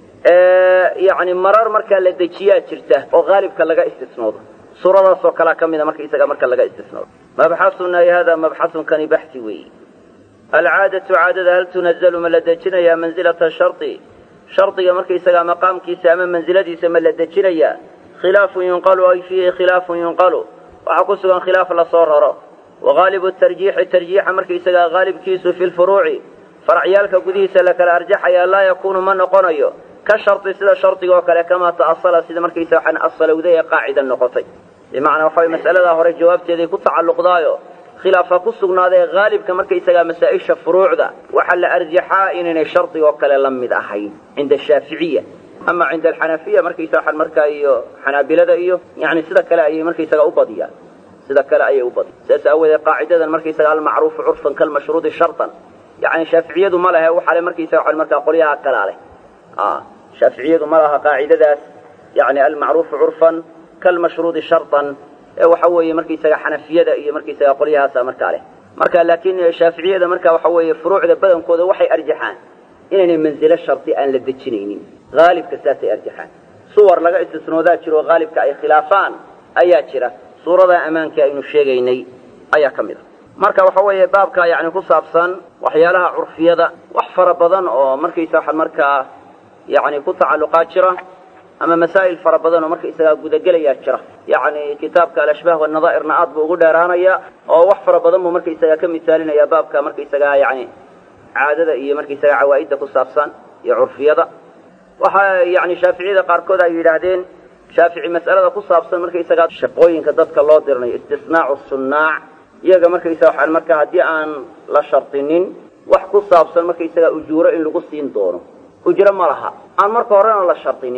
yani marar markaa la dejiyaa jirta oo haalibka laga istisnoodo suuradaasoo kalea ka mida markaysaga marka laga istisnoodo mabxasuna hada mabxasun kani baxsi weeyi alcaadatu caadada hal tunazalu ma la dejinayaa mansilata shardi shardiga markaysagaa maqaamkiisa ama mansiladiisa ma la dejinayaa khilaafun yunqalu ay fiihi khilaafun yunqalu waxaa ku sugan khilaaf lasoo raro wa haalibu tarjiixi tarjiixa markaysagaa haalibkiisu fi lfuruuci faracyaalka gudihiisa la kala arjaxayaa laa yakuunu ma noqonayo ka shardi sida shardiga oo kale kamaa ta'asala sida markaysa waxaan asalowday ee qaacida noqotay bimacnaa waxa way mas'aladaa hore jawaabteeday ku tacalluqdaayo khilaafa ku sugnaadee haalibka markaysagaa masaa-isha furuucda waxaa la arjaxaa inaynay shardigoo kale la mid ahayn cinda ashaaficiya ama cinda alxanafiya markaysa waxaan markaa iyo xanaabilada iyo yani sida kale ayay markaysaga u badiyaan sida kale ayay u badiyan sidaas aawoodee qaacidadan markaysaga almacruufu curfan kalmashruudi shartan yani shaaficiyadu ma lehe waxaa le markaysaga waxaan markaa qolyaha kalaa leh shaaficiyadu ma laha qaacidadaas yani almacruufu curfan kalmashruudi shartan ee waxa weeye markaysaga xanafiyada iyo markaysaga qolyahaasa markaa leh marka laakiin shaaficiyada marka waxa weeye furuucda badankooda waxay arjaxaan inaynay manzilo shardi aan la dejinaynin haalibka saasay arjaxaan suwar laga istisnoodaa jiro oo haalibka ay khilaafaan ayaa jira suuradaa ammaanka aynu sheegaynay ayaa ka mid a marka waxa weeye baabka yani ku saabsan waxyaalaha curfiyada wax fara badan oo markaysa waxa markaa yani ku tacalluqaa jira ama masaa'il fara badan oo markaysagaa gudagelayaa jira yacni kitaabka alashbaah wanadaa'irna aad buu ugu dheeraanaya oo wax fara badan buu markaysagaa ka misaalinaya baabka markaysagaa yani caadada iyo markaysagaa cawaa'idda ku saabsan iyo curfiyada waxaa yani shaaficiyada qaarkood ay yidhaahdeen shaafici mas'alada ku saabsan markaysagaa shaqooyinka dadka loo dirnayo istisnaacu sunnaac iyaga markaysaga waxaan markaa haddii aan la shardinin wax ku saabsan markaysagaa ujuuro in lagu siin doono ujro ma laha aan marka horena la shardinin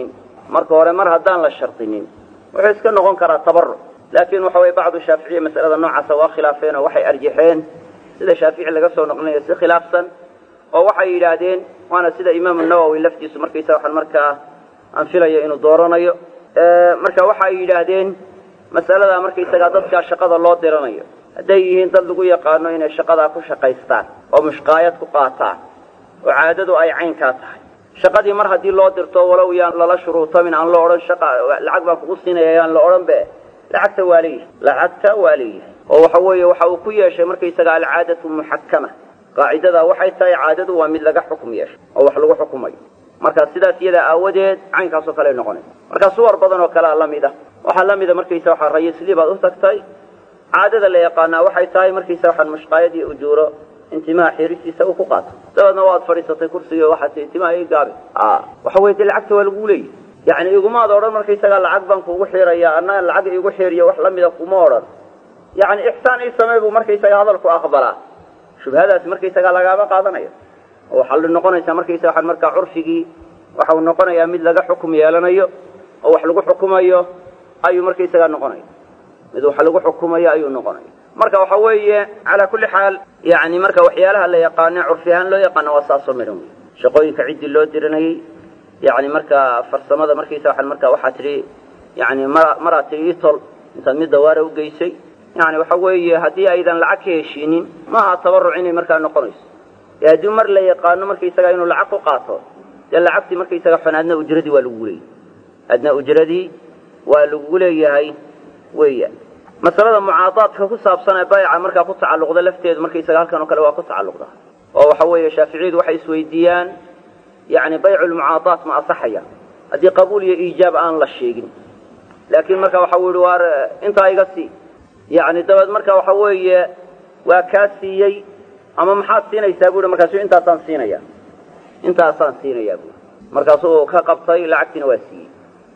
marka hore mar haddaan la shardinin wuxuu iska noqon karaa tabaruc laakiin waxa weye bacdu shaaficiya masalada noocaasa waa khilaafeen oo waxay arjaxeen sida shaafici laga soo noqlinayo si khilaafsan oo waxay yidhaahdeen waana sida imaamu nawowi laftiisu markaysa waxaan markaa aan filayo inuu dooranayo marka waxay yidhaahdeen masaladaa markaysagaa dadkaa shaqada loo diranayo hadday yihiin dad lagu yaqaano inay shaqadaa ku shaqaystaan oo mushqaayad ku qaataan oo caadadu ay caynkaa tahay shaqadii mar haddii loo dirto walow yaan lala shuruutamin aan la odhan shaqa lacag baan kugu siinaya yaan la odhan be lacagta waa leeyahay lacagta waa leeyahay oo waxa weeye waxa uu ku yeeshay markaysaga alcaadatu muxakama qaacidadaa waxay tahay caadadu waa mid laga xukum yeeshay oo wax lagu xukumayo marka sidaas iyadaa aawadeed caynkaasoo kale ay noqonaysa marka suwar badan oo kalea la mid a waxaa la mida markaysa waxaa rayislii baad u tagtay caadada la yaqaanaa waxay tahay markaysa waxaan mushqaayad iyo ujuuro intimaha xiristiisa uu ku qaato dabeedna waad fadhiisatay kursigii waxaad tii intimaha ii gaabi waxa weye dee lacagta waa lagu leeyahy yani igumaad odhan markaysagaa lacag baan kuugu xiraya anna lacag iigu xiriyo wax lamida kuma odhan yani ixsaan ii samey buu markaysaga hadalku aqbalaa shubhadaasi markaysagaa lagaama qaadanayo oo waxaa noqonaysaa markaysa waxaan markaa curfigii waxau noqonayaa mid laga xukum yeelanayo oo wax lagu xukumayo ayuu markaysagaa noqonaya mid wax lagu xukumayo ayuu noqonaya marka waxa weeye calaa kulli xaal yani marka waxyaalaha la yaqaane curfi ahaan loo yaqaano waa saasoo midhan wey shaqooyinka ciddii loo diranayey yani marka farsamada markaysa waxaan marka waxaa tidhi yani mara maraad tidhi itol intaad mid dawaara ugeysay yani waxa weeye haddii aydan lacag ka heshiinin maaha tabaruc inay markaa noqonayso ee haddii mar la yaqaano markaysaga inuu lacag ku qaato dee lacagtii markaysaga xun adna ujradii waa lagugu leeyahay adna ujradii waa lagugu leeyahay weya masalada mucaadaadka ku saabsan ee bayca markaa ku tacalluqda lafteedu markaysaga halkan oo kale waa ku tacalluqda oo waxa weeye shaaficiyadu waxay isweydiiyaan yani baycu lmucaadaat ma asaxaya haddii qabuul iyo iijaab aan la sheegin laakiin marka waxa u yihi waar intaa iga sii yani dabeed marka waxa weeye waa kaa siiyey ama maxaad siinaysaa bu i markaasu intaasaan siinaya intaasaan siinayaa bu markaasuu ka qabtay lacagtiina waa siiyey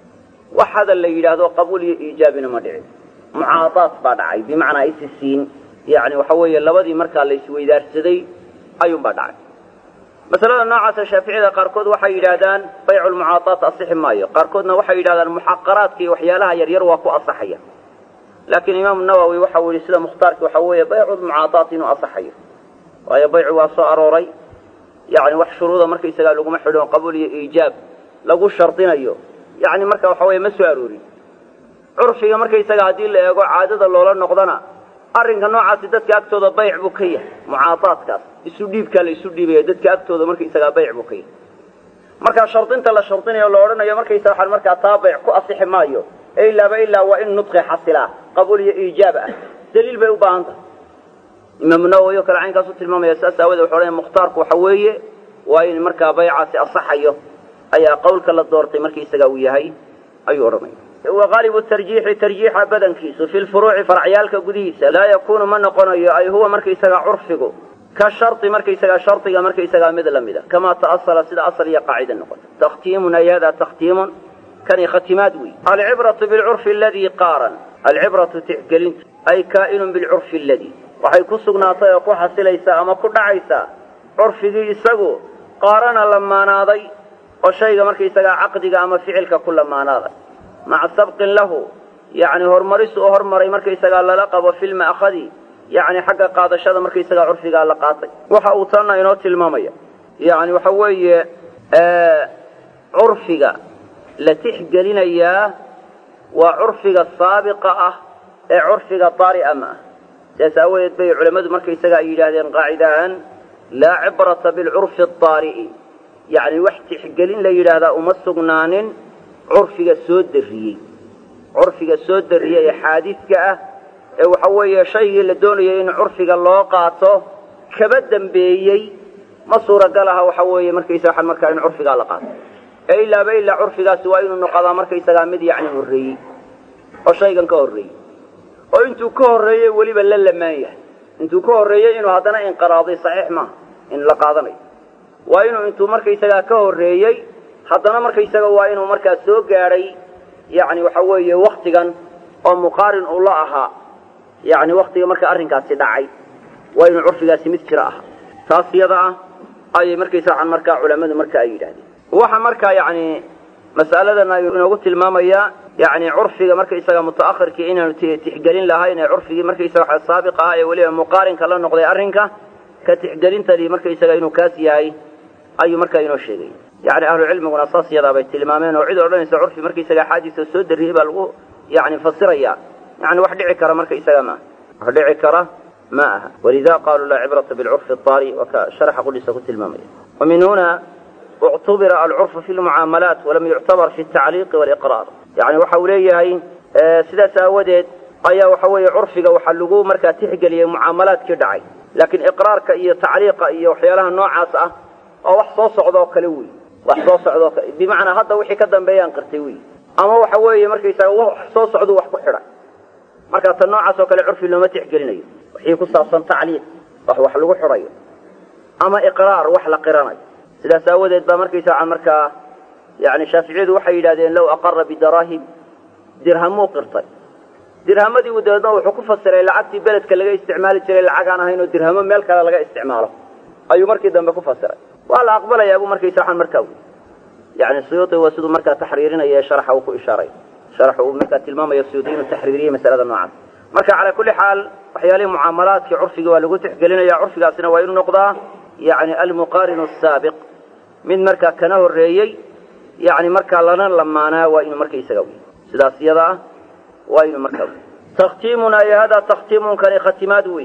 wax hadal la yidhaahdo qabuul iyo iijaabina ma dhicin mucaadaat baa dhacay bimacnaa isi siin yani waxa weeye labadii markaa la isweydaarsaday ayuunbaa dhacay masalada noocaasa shaaficiyada qaarkood waxay yidhaahdaan baycu lmucaadaat asixi maayo qaarkoodna waxay yidhahdaan muxaqaraadka iyo waxyaalaha yaryar waa ku asaxaya laakiin imaamu nawowi waxau yihi sida mukhtaarki waxa weeye baycu lmucaadaat inuu asaxayo waayo baycu waa soo arooray yani wax shuruuda markaysagaa laguma xidho qabuul iyo iijaab lagu shardinayo yani marka waxa weye ma soo aroorin curfiga markaysaga haddii la eego caadada loola noqdana arrinka noocaasi dadka agtooda bayc buu ka yahay mucaadaadkaas isu dhiibkaa la isu dhiibaya dadka agtooda markaysagaa bayc buu ka yahay markaa shardinta la shardinayo la odhanayo markaysa waxaan markaa taa bayc ku asixi maayo ee ilaaba ilaa waa in nudqi xasilaa qabuul iyo iijaab ah daliil bay u baahan tahay imaamu nawowi oo kale caynkaas u tilmaamaya saas aawadee wuxu odhanaya mukhtaarku waxa weeye waa in markaa baycaasi asaxayo ayaa qawlka la doortay markaysaga uu yahay ayuu odhanaya waqaalibu tarjiixi tarjiixa badankiisu fi lfuruuci faracyaalka gudihiisa laa yakunu ma noqonayo ay huwa markaysagaa curfigu ka shari markaysagaa shardiga markaysagaa mid lamida kamaa ta'asala sida asal iyo qaacida noqota takhtiimun ay hada takhtiimun kani khatimaad wey alcibratu bilcurfi aladii qaaran alcibratu tixgelintu ay kaa'inun bilcurfi aladii waxay ku sugnaatay oo ku xasilaysaa ama ku dhacaysaa curfigii isagu qaarana lamaanaaday oo shayga markaysagaa caqdiga ama ficilka ku lamaanaaday maca sabqin lahu yani horumaris uu hormaray markaysagaa lala qabo fi lma'khadi yani xagga qaadashada markaysagaa curfigaa la qaatay waxa uu tanna inoo tilmaamaya yani waxa weeye curfiga la tixgelinayaa waa curfiga saabiqa ah ee curfiga daari'a ma ah sidaas aawadeed bay culammadu markaysaga ay yidhaahdeen qaacidahan laa cibrata bilcurfi adaari'i yani wax tixgelin la yidhaahdaa uma sugnaanin curfiga soo darriyey curfiga soo darriyey ee xaadidka ah ee waxa weeye shaygii la doonayay in curfiga loo qaato kaba dambeeyey ma suuragal aha waxa weeye markaysa waxaan markaa in curfigaa la qaato ee ilaaba ilaa curfigaasi waa inuu noqodaa markaysagaa mid yacni horreeyey oo shaygan ka horreeyey oo intuu ka horreeyey weliba la lamaan yahay intuu ka horreeyey inuu haddana inqiraaday saxiix maaha in la qaadanayo waa inuu intuu markaysagaa ka horreeyey haddana markaysaga waa inuu markaa soo gaadhay yani waxa weeye waktigan oo muqaarin uu la ahaa yani waktiga marka arrinkaasi dhacay waa inuu curfigaasi mid jiro ahaa taas iyada ah ayay markaysa waxaan markaa culammadu marka ay yidhahdeen waxa markaa yani mas'aladan ayuu inoogu tilmaamayaa yacni curfiga markaysaga muta'akhirkii inaanu tixgelin lahayn ee curfigii markaysaga waxa saabiq ahaa ee weliba muqaarinka la noqday arrinka ka tixgelintadii markaysaga inuu kaas yahay ayuu markaa inoo sheegay yacni ahlucilmiguna saas yadaa bay tilmaameen oo cid odhanaysa curfi markaysaga axaadiisa soo darriyey baa lagu yani fasiraya yani wax dhici kara markaysaga maaha wax dhici kara ma aha walida qaluu laa cibrata bilcurfi aari waa ka sharaxa qudhiisa ku tilmaamaya wa min huna uctubira alcurfu fi lmucaamalaat walam yuctabar fi tacliiqi waliqraar yani waxa uu leeyahay sidaas aawadeed ayaa waxa weeye curfiga waxaa lagu markaa tixgeliyey mucaamalaadkii dhacay laakiin iqraarka iyo tacliiqa iyo waxyaalaha noocaas ah oo wax soo socda oo kale wey wax soo socda oo kale bimacnaa hadda wixii ka dambeeyaan qirtay wey ama waxa weeye markaysaga wax soo socduu wax ku xidhay marka tan noocaas oo kale curfi looma tixgelinayo wixii ku saabsan tacliiq wax wax lagu xidhayo ama iqraar wax la qiranayo sidaas aawadeed baa markaysaa markaa yani shaaficiyadu waxay yidhahdeen low aqara bidaraahim dirhamuu qirtay dirhamadii uu dabeedna wuxuu ku fasiray lacagtii beledka laga isticmaali jiray lacag aan ahayn oo dirhamo meel kale laga isticmaalo ayuu markii dambe ku fasiray waa la aqbalayaa buu markaysa waxaan markaa wi yani suyuudi waa siduu markaa taxriirinaya ee sharaxa uu ku ishaaray sharaxa uu markaa tilmaamayo suyuudi inuu taxriiriyey masalada noocaas marka calaa kulli xaal waxyaalihii mucaamalaadkii curfiga waa lagu tixgelinaya curfigaasina waa inuu noqdaa yani almuqaarinu asaabiq mid markaa kana horreeyey yani markaa lana lamaanaa waa inuu markaysaga wi sidaas iyada ah waa inuu markaa wi takhtiimun ay hada takhtiimunkani khatimaad wey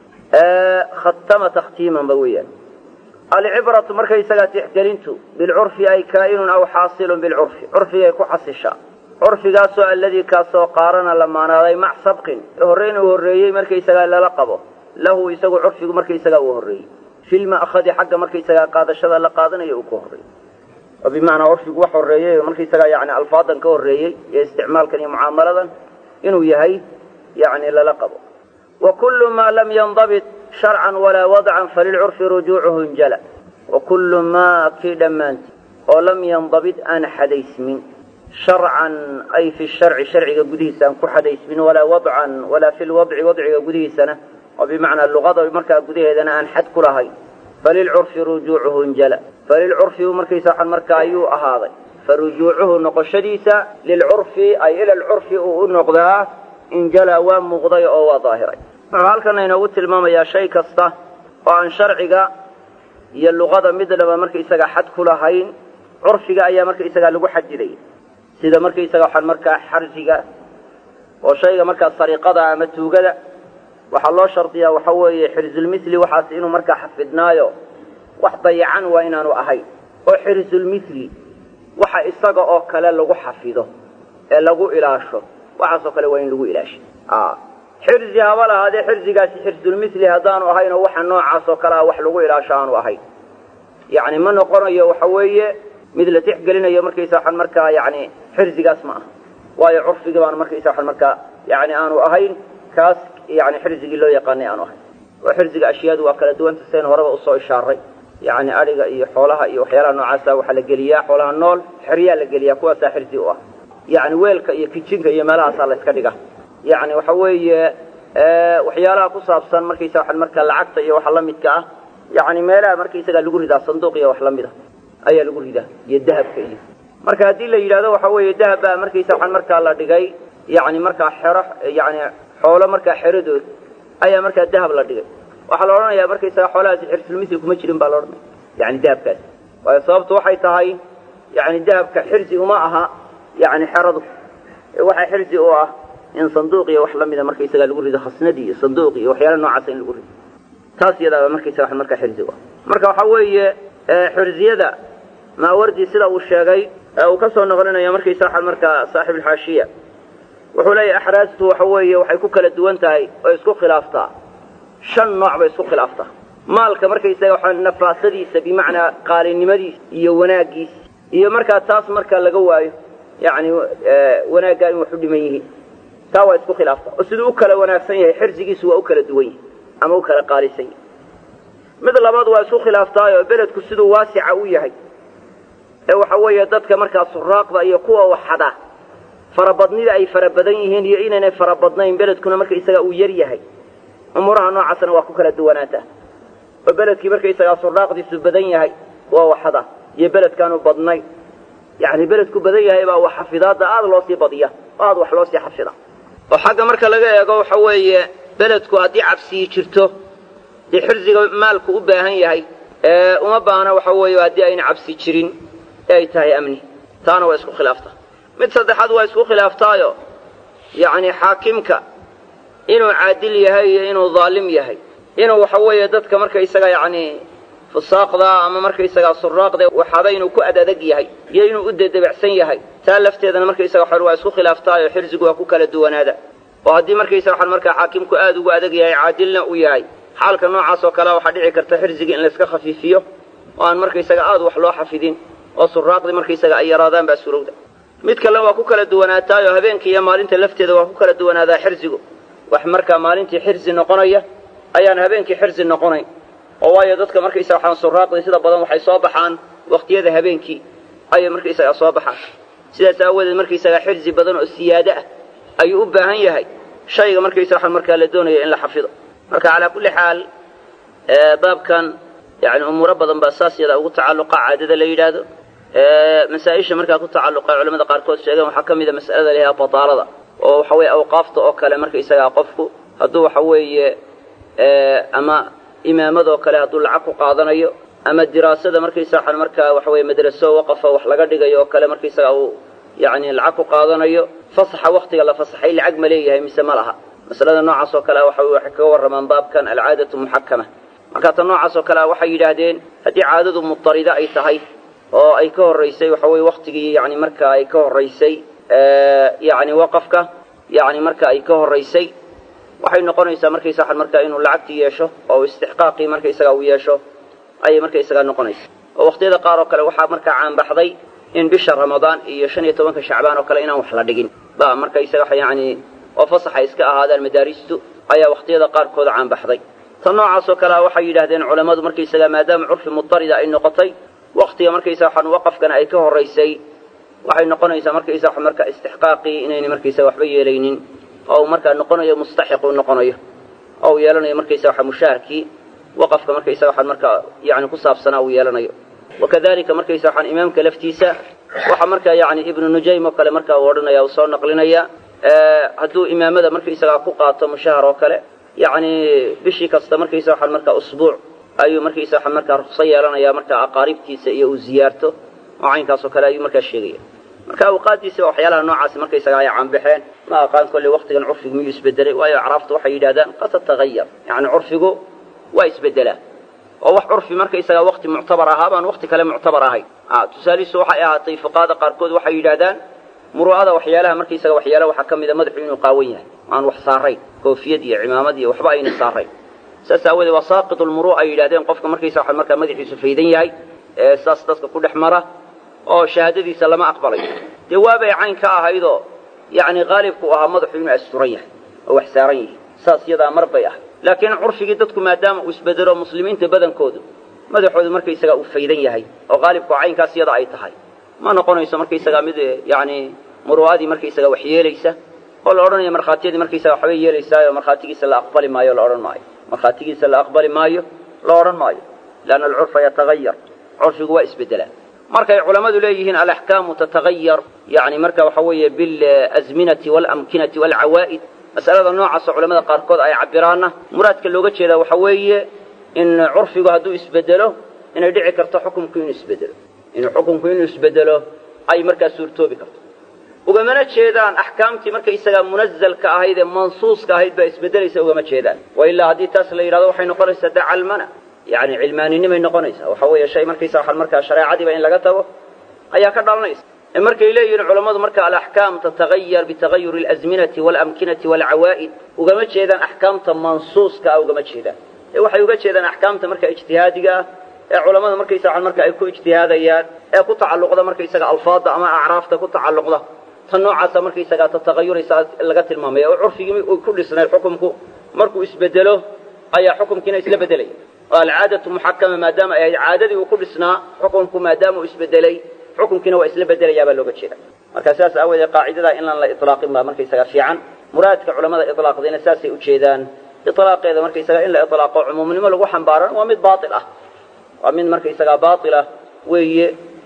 khatama takhtiiman ba weeyaan alcibratu markaysagaa tixgelintu bilcurfi ay kaa'inun aw xaasilun bilcurfi curfigay ku xasishaa curfigaasoo alladii kaasoo qaarana lamaanaaday mac sabqin horreyn uu horreeyey markaysagaa lala qabo lahu isagu curfigu markaysagaa uu horreeyey filma'khadi xagga markaysagaa qaadashada la qaadanayo uu ka horreeyey oo bimacnaa curfigu wax horreeyey markaysagaa yani alfaadan ka horreeyey iyo isticmaalkan iyo mucaamaladan inuu yahay yani lala qabo wa kullu maa lam yandabit sharcan walaa wadcan falilcurfi rujuucuhu injala wa kullu maa kii dhammaanti oo lam yandabit aan xadaysmin sharcan ay fi sharci sharciga gudihiisa aan ku xadaysmin walaa wadcan walaa fi lwadci wadciga gudihiisana oo bimacnaa luqada markaa gudaheedana aan xad ku lahayn falilcurfi rujuucuhu injala falilcurfi markaysa waxan markaa ayuu ahaaday farujuucuhu noqoshadiisa lilcurfi ay ila lcurfi uu u noqdaa injala waa muuqday oo waa daahiray wuxuu halkana inoogu tilmaamayaa shay kasta oo aan sharciga iyo luqada midnaba markaysaga xad ku lahayn curfiga ayaa markaysagaa lagu xadidaya sida markaysaga waxaan markaa xarsiga oo shayga markaa sariiqada ama tuugada waxaa loo shardiyaa waxa weeye xirsulmithli waxaas inuu markaa xafidnaayo wax dayacan waa inaanu ahayn oo xirsulmithli waxa isaga oo kale lagu xafido ee lagu ilaasho waxaasoo kale waa in lagu ilaashay xirsi haba lahaadee xirsigaasi xirsulmithli haddaanu ahayn oo waxa noocaas oo kale ah wax lagu ilaasho aanu ahayn yacni ma noqonayo waxa weeye mid la tixgelinayo markaysa waxaan markaa yani xirsigaas ma aha waayo curfigii baanu markaysa waxaan markaa yani aanu ahayn kaas yani xirsigii loo yaqaanay aanu ahayn oo xirsiga ashyaadu waa kala duwanta seen horeba usoo ishaaray yani adhiga iyo xoolaha iyo waxyaalaha noocaasa waxaa la geliyaa xoolaha nool xeryaa la geliyaa kuwaasaa xirsi u ah yani weelka iyo kijinka iyo meelahaasaa la iska dhiga yani waxa weeye waxyaalaha ku saabsan markaysa waxaan markaa lacagta iyo waxa lamidka ah yani meelaha markaysagaa lagu ridaa sanduuq iyo wax lamid a ayaa lagu ridaa iyo dahabka iyo marka haddii la yidhahdo waxa weeye dahab baa markaysa waxaan markaa la dhigay yani markaa xero yani xoolo markaa xeradood ayaa markaa dahab la dhigay waxaa la odhanayaa markaysaga xoolahaasi xirsulmisli kuma jirin baa la odhanaya yani dahabkaas waayo sababtu waxay tahay yani dahabka xirsi uma aha yani xeradu waxaa xirsi u ah in sanduuq iyo wax lamida markaysaga lagu rido khasnadii iyo sanduuq iyo waxyaala noocaasa in lagu rido taas iyadaaba markaysaga wax markaa xirsi u ah marka waxaa weeye xirsiyada maawardi sida uu sheegay ee uu ka soo noqlinayo markaysa waxaa markaa saaxib alxaashiya wuxuu leeyahay axraastu waxa weeye waxay ku kala duwan tahay oo isku khilaaftaa shan nooc bay isku khilaaftaa maalka markaysaga waxaa nafaasadiisa bimacnaa qaalinimadiisa iyo wanaaggiisa iyo markaa taas markaa laga waayo yacni wanaaggaa in wax u dhiman yihiin taa waa isku khilaaftaa oo siduu u kala wanaagsan yahay xirsigiisu waa u kala duwan yahay ama u kala qaalisan yahay mid labaad waa isku khilaaftaayoo beledku siduu waasica u yahay ee waxa weeye dadka markaa suraaqda iyo kuwa waxada farabadnida ay fara badan yihiin iyo inaynay farabadnayn beledkuna markaisaga uu yar yahay umuuraha noocaasna waa ku kala duwanaataa oo beledkii markaisagaa suraaqdiisu badan yahay waa waxada iyo beledkaanu badnayn yacni beledku badan yahay baa wax xafidaadda aada loo sii badiya oo aada wax loo sii xafida oo xagga marka laga eego waxa weeye beledku haddii cabsiyi jirto dee xirsiga maalku u baahan yahay uma baahna waxa weeye haddii ayna cabsi jirin ee ay tahay amni taana waa isku khilaaftaa mid saddexaad waa isku khilaaftaayo yacni xaakimka inuu caadil yahay iyo inuu daalim yahay inuu waxa weeye dadka markaysaga yacni fusaaqda ama markaysagaa suraaqda waxaaba inuu ku ad adag yahay iyo inuu u dedebacsan yahay taa lafteedana markaysaga waxan waa isku khilaaftaayo xirsigu waa ku kala duwanaada oo haddii markaysaga waxan markaa xaakimku aada ugu adag yahay caadilna u yahay xaalka noocaas oo kalea waxaa dhici karta xirsigii in layska khafiifiyo oo aan markaysaga aada wax loo xafidin oo suraaqdii markaysaga ay yaraadaan baa surowda mid kale waa ku kala duwanaataayo habeenka iyo maalinta lafteeda waa ku kala duwanaadaa xirsigu wax markaa maalintii xirsi noqonaya ayaan habeenkii xirsi noqonayn oo waayo dadka markaysaga waxaan suraaqdii sida badan waxay soo baxaan waqtiyada habeenkii ayay markaysaga soo baxaan sidaas aawadeed markaysaga xirsi badan oo siyaado ah ayuu u baahan yahay shayga markaysaga waxaan markaa la doonaya in la xafido marka calaa kulli xaal baabkan yani umuuro badan baa saas yada ugu tacalluqa caadada la yidhaahdo masaa-isha markaa ku tacalluqa culamada qaarkood sheegeen waxaa ka mid a mas'alada layahaa bataalada oo waxa weeye awqaafta oo kale markaysagaa qofku hadduu waxa weeye ama imaamadoo kale hadduu lacag ku qaadanayo ama diraasada markaysa waxaan markaa waxa weye madraso waqafa wax laga dhigayo oo kale markaysaga uu yani lacag ku qaadanayo fasaxa waktiga la fasaxay lacag ma leeyahay mise ma laha masalada noocaas oo kale waxa waxay kaga warramaan baabkan alcaadatu muxakama marka tan noocaas oo kale waxay yidhaahdeen haddii caadadu mutarida ay tahay oo ay ka horraysay waxa weye waktigii yani marka ay ka horraysay yani waqafka yani marka ay ka horraysay waxay noqonaysaa markaysa waxan markaa inuu lacagtii yeesho oo istixqaaqii markaysaga uu yeesho ayay markaysagaa noqonaysa oo waqtiyada qaar oo kale waxaa markaa caanbaxday in bisha ramadaan iyo shan iyo tobanka shacbaan oo kale inaan wax la dhigin ba markaysaga yani oo fasaxa iska ahaadaan madaaristu ayaa waqtiyada qaarkooda caanbaxday tan noocaas oo kalea waxay yidhahdeen culammadu markaysaga maadaama curfi mutarida ay noqotay waktiga markaysa waxaan waqafkana ay ka horraysay waxay noqonaysaa markaysa wax marka istixqaaqii inayna markaysaga waxba yeelaynin oo uu markaa noqonayo mustaxiq uu noqonayo oo uu yeelanayo markaysa waxa mushaharkii waqafka markaysaga waxaan markaa yani ku saabsanaa uu yeelanayo wakadalika markaysa waxaan imaamka laftiisa waxa markaa yani ibnu nujaym oo kale markaa uu odhanaya uu soo naqlinaya hadduu imaamada markaysagaa ku qaato mushahar oo kale yacni bishii kasta markaysa waxaan markaa usbuuc ayuu markaysa waxaan markaa rukso yeelanaya markaa aqaaribtiisa iyo uu ziyaarto oo caynkaas oo kale ayuu markaa sheegaya marka awqaaddiisa waxyaalaha noocaasi markaysaga ay caanbaxeen ma aqaan kolley waktigan curfigu miyuu isbedelay waayo acraaftu waxay yidhahdaan qad tatagayar yacni curfigu waa isbedelaa oo wax curfi markaysaga wakti muctabar ahaa baan wakti kale muctabar ahayn tusaalihiisu waxay ahaatay fuqaada qaarkood waxay yidhahdaan muru'ada waxyaalaha markaysaga waxyaala waxaa ka mida madaxu inuu qaawan yahay aan wax saarayn koofiyad iyo cimaamad iyo waxba ayna saarayn saas aawoodee waa saaqitu lmuru'a ay yidhahdeen qofka markaysa waxaa markaa madaxiisu faydan yahay ee saas dadka ku dhex mara oo shahaadadiisa lama aqbalayo dee waabay cayn ka ahaydoo yacni qaalibku ahaa madaxu inuu asturan yahay oo wax saaran yihi saas yadaa mar bay ahay laakiin curfigii dadku maadaama uu isbedelo muslimiinta badankoodu madaxoodu markaysagaa uu faydan yahay oo qaalibku caynkaas yada ay tahay ma noqonayso markaysagaa mid yacni muru'adii markaysaga wax yeelaysa oo la odhanayo markhaatiyadii markaysaga waxbay yeelaysaayo markhaatigiisa la aqbali maayo la odhan maayo markhaatigiisa la aqbali maayo la odhan maayo lianna alcurfa yatagayar curfigu waa isbedelaa markay culammadu leeyihiin alaxkaamu tatagayar yani marka waxa weeye bilazminati waalamkinati waalcawaa'id mas'alada noocaasoo culamada qaarkood ay cabiraanna muraadka looga jeedaa waxa weeye in curfigu hadduu isbedelo inay dhici karto xukumku inuu isbedelo inuu xukumku inuu isbedelo ay markaa suurtoobi karto ugamana jeedaan axkaamtii markaysagaa munazalka ahayd ee mansuuska ahayd baa isbedelaysa ugama jeedaan wa ilaa haddii taas la yidhahdo waxay noqonaysaa dacalmana yani cilmaaninimay noqonaysaa waxa weeye shay markaysa waxaan markaa shareecadiiba in laga tago ayaa ka dhalanaysa ee markay leeyihiin culammadu marka alaxkaam tatagayar bitagayuri alazminati waalamkinati waalcawaa'id ugama jeedaan axkaamta mansuuska ah ugama jeedaan ee waxay uga jeedaan axkaamta marka ijtihaadiga ah ee culammada markaysa waxaan marka ay ku ijtihaadayaan ee ku tacalluqda markaysaga alfaadda ama acraafta ku tacalluqda tan noocaasa markaysagaa tatagayuraysa laga tilmaamaya oo curfigii uu ku dhisnay xukumku markuu isbedelo ayaa xukumkiina isla bedelaya oo alcaadatu muxakama maadaama ay ahayd caadadii uu ku dhisnaa xukumku maadaama uu isbedelay xukumkiina waa isla bedelayaa baa looga jeeda marka sidaas aawoodee qaacidadaa inaan la ilaaqin baa markaysaga fiican muraadka culamada ilaaqdayna saasay ujeedaan ilaaqeeda markaysaga in la ilaaqo cumuumnimo lagu xambaarana waa mid baail ah waa mid markaysagaa baailah weeye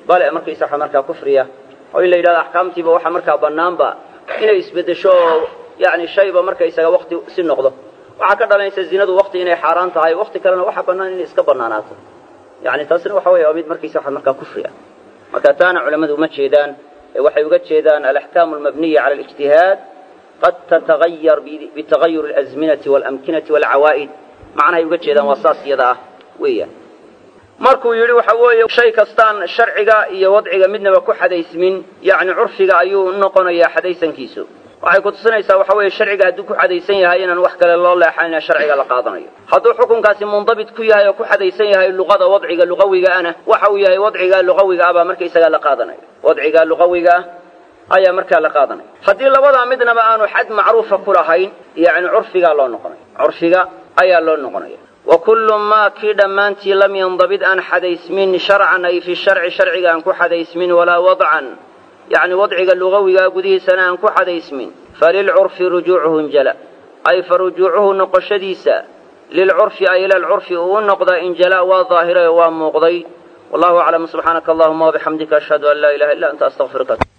bale markaysa waxa markaa kufriya oo in la yidhahdo axkaamtiiba waxa markaa bannaanba inay isbeddesho oo yacni shayba markaysaga wakti si noqdo waxaa ka dhalanaysa zinadu wakti inay xaaraan tahay wakti kalena waxa bannaan inay iska bannaanaato yacni taasina waxa weeye waa mid markaysa waxa markaa kufri ah marka taana culammadu uma jeedaan ee waxay uga jeedaan alaxkaamu almabniya cala alijtihaad qad tatagayar bitagayur alazminati waalamkinati waalcawaa'id macnahay uga jeedaan waa saas iyada ah weeyaan markuu yidhi waxa weeye shay kastaan sharciga iyo wadciga midnaba ku xadaysmin yacni curfiga ayuu noqonayaa xadaysankiisu waxay ku tusinaysaa waxa weeye sharciga hadduu ku xadaysan yahay inaan wax kale loo leexanina sharciga la qaadanayo hadduu xukunkaasi mundabit ku yahay oo ku xadaysan yahay luqada wadciga luqawiga ana waxa uu yahay wadciga luqawiga ah baa markaysagaa la qaadanayo wadciga luqawiga ah ayaa markaa la qaadanaya haddii labadaa midnaba aanu xad macruufa ku lahayn yacni curfigaa loo noqonaya curfiga ayaa loo noqonaya wa kullu maa kii dhammaantii lam yandabid aan xadaysmin sharcan ay fi sharci sharciga aan ku xadaysmin walaa wadcan yacni wadciga lugawigaa gudihiisana aan ku xadaysmin falilcurfi rujuucuhu injala ay fa rujuucuhu noqoshadiisa lilcurfi ay ila alcurfi uu u noqda injala waa daahiray oo waa muuqday wallahu aclam subxaanaka allahuma wabixamdika ashhadu an laa ilaha illa anta astaqfiruka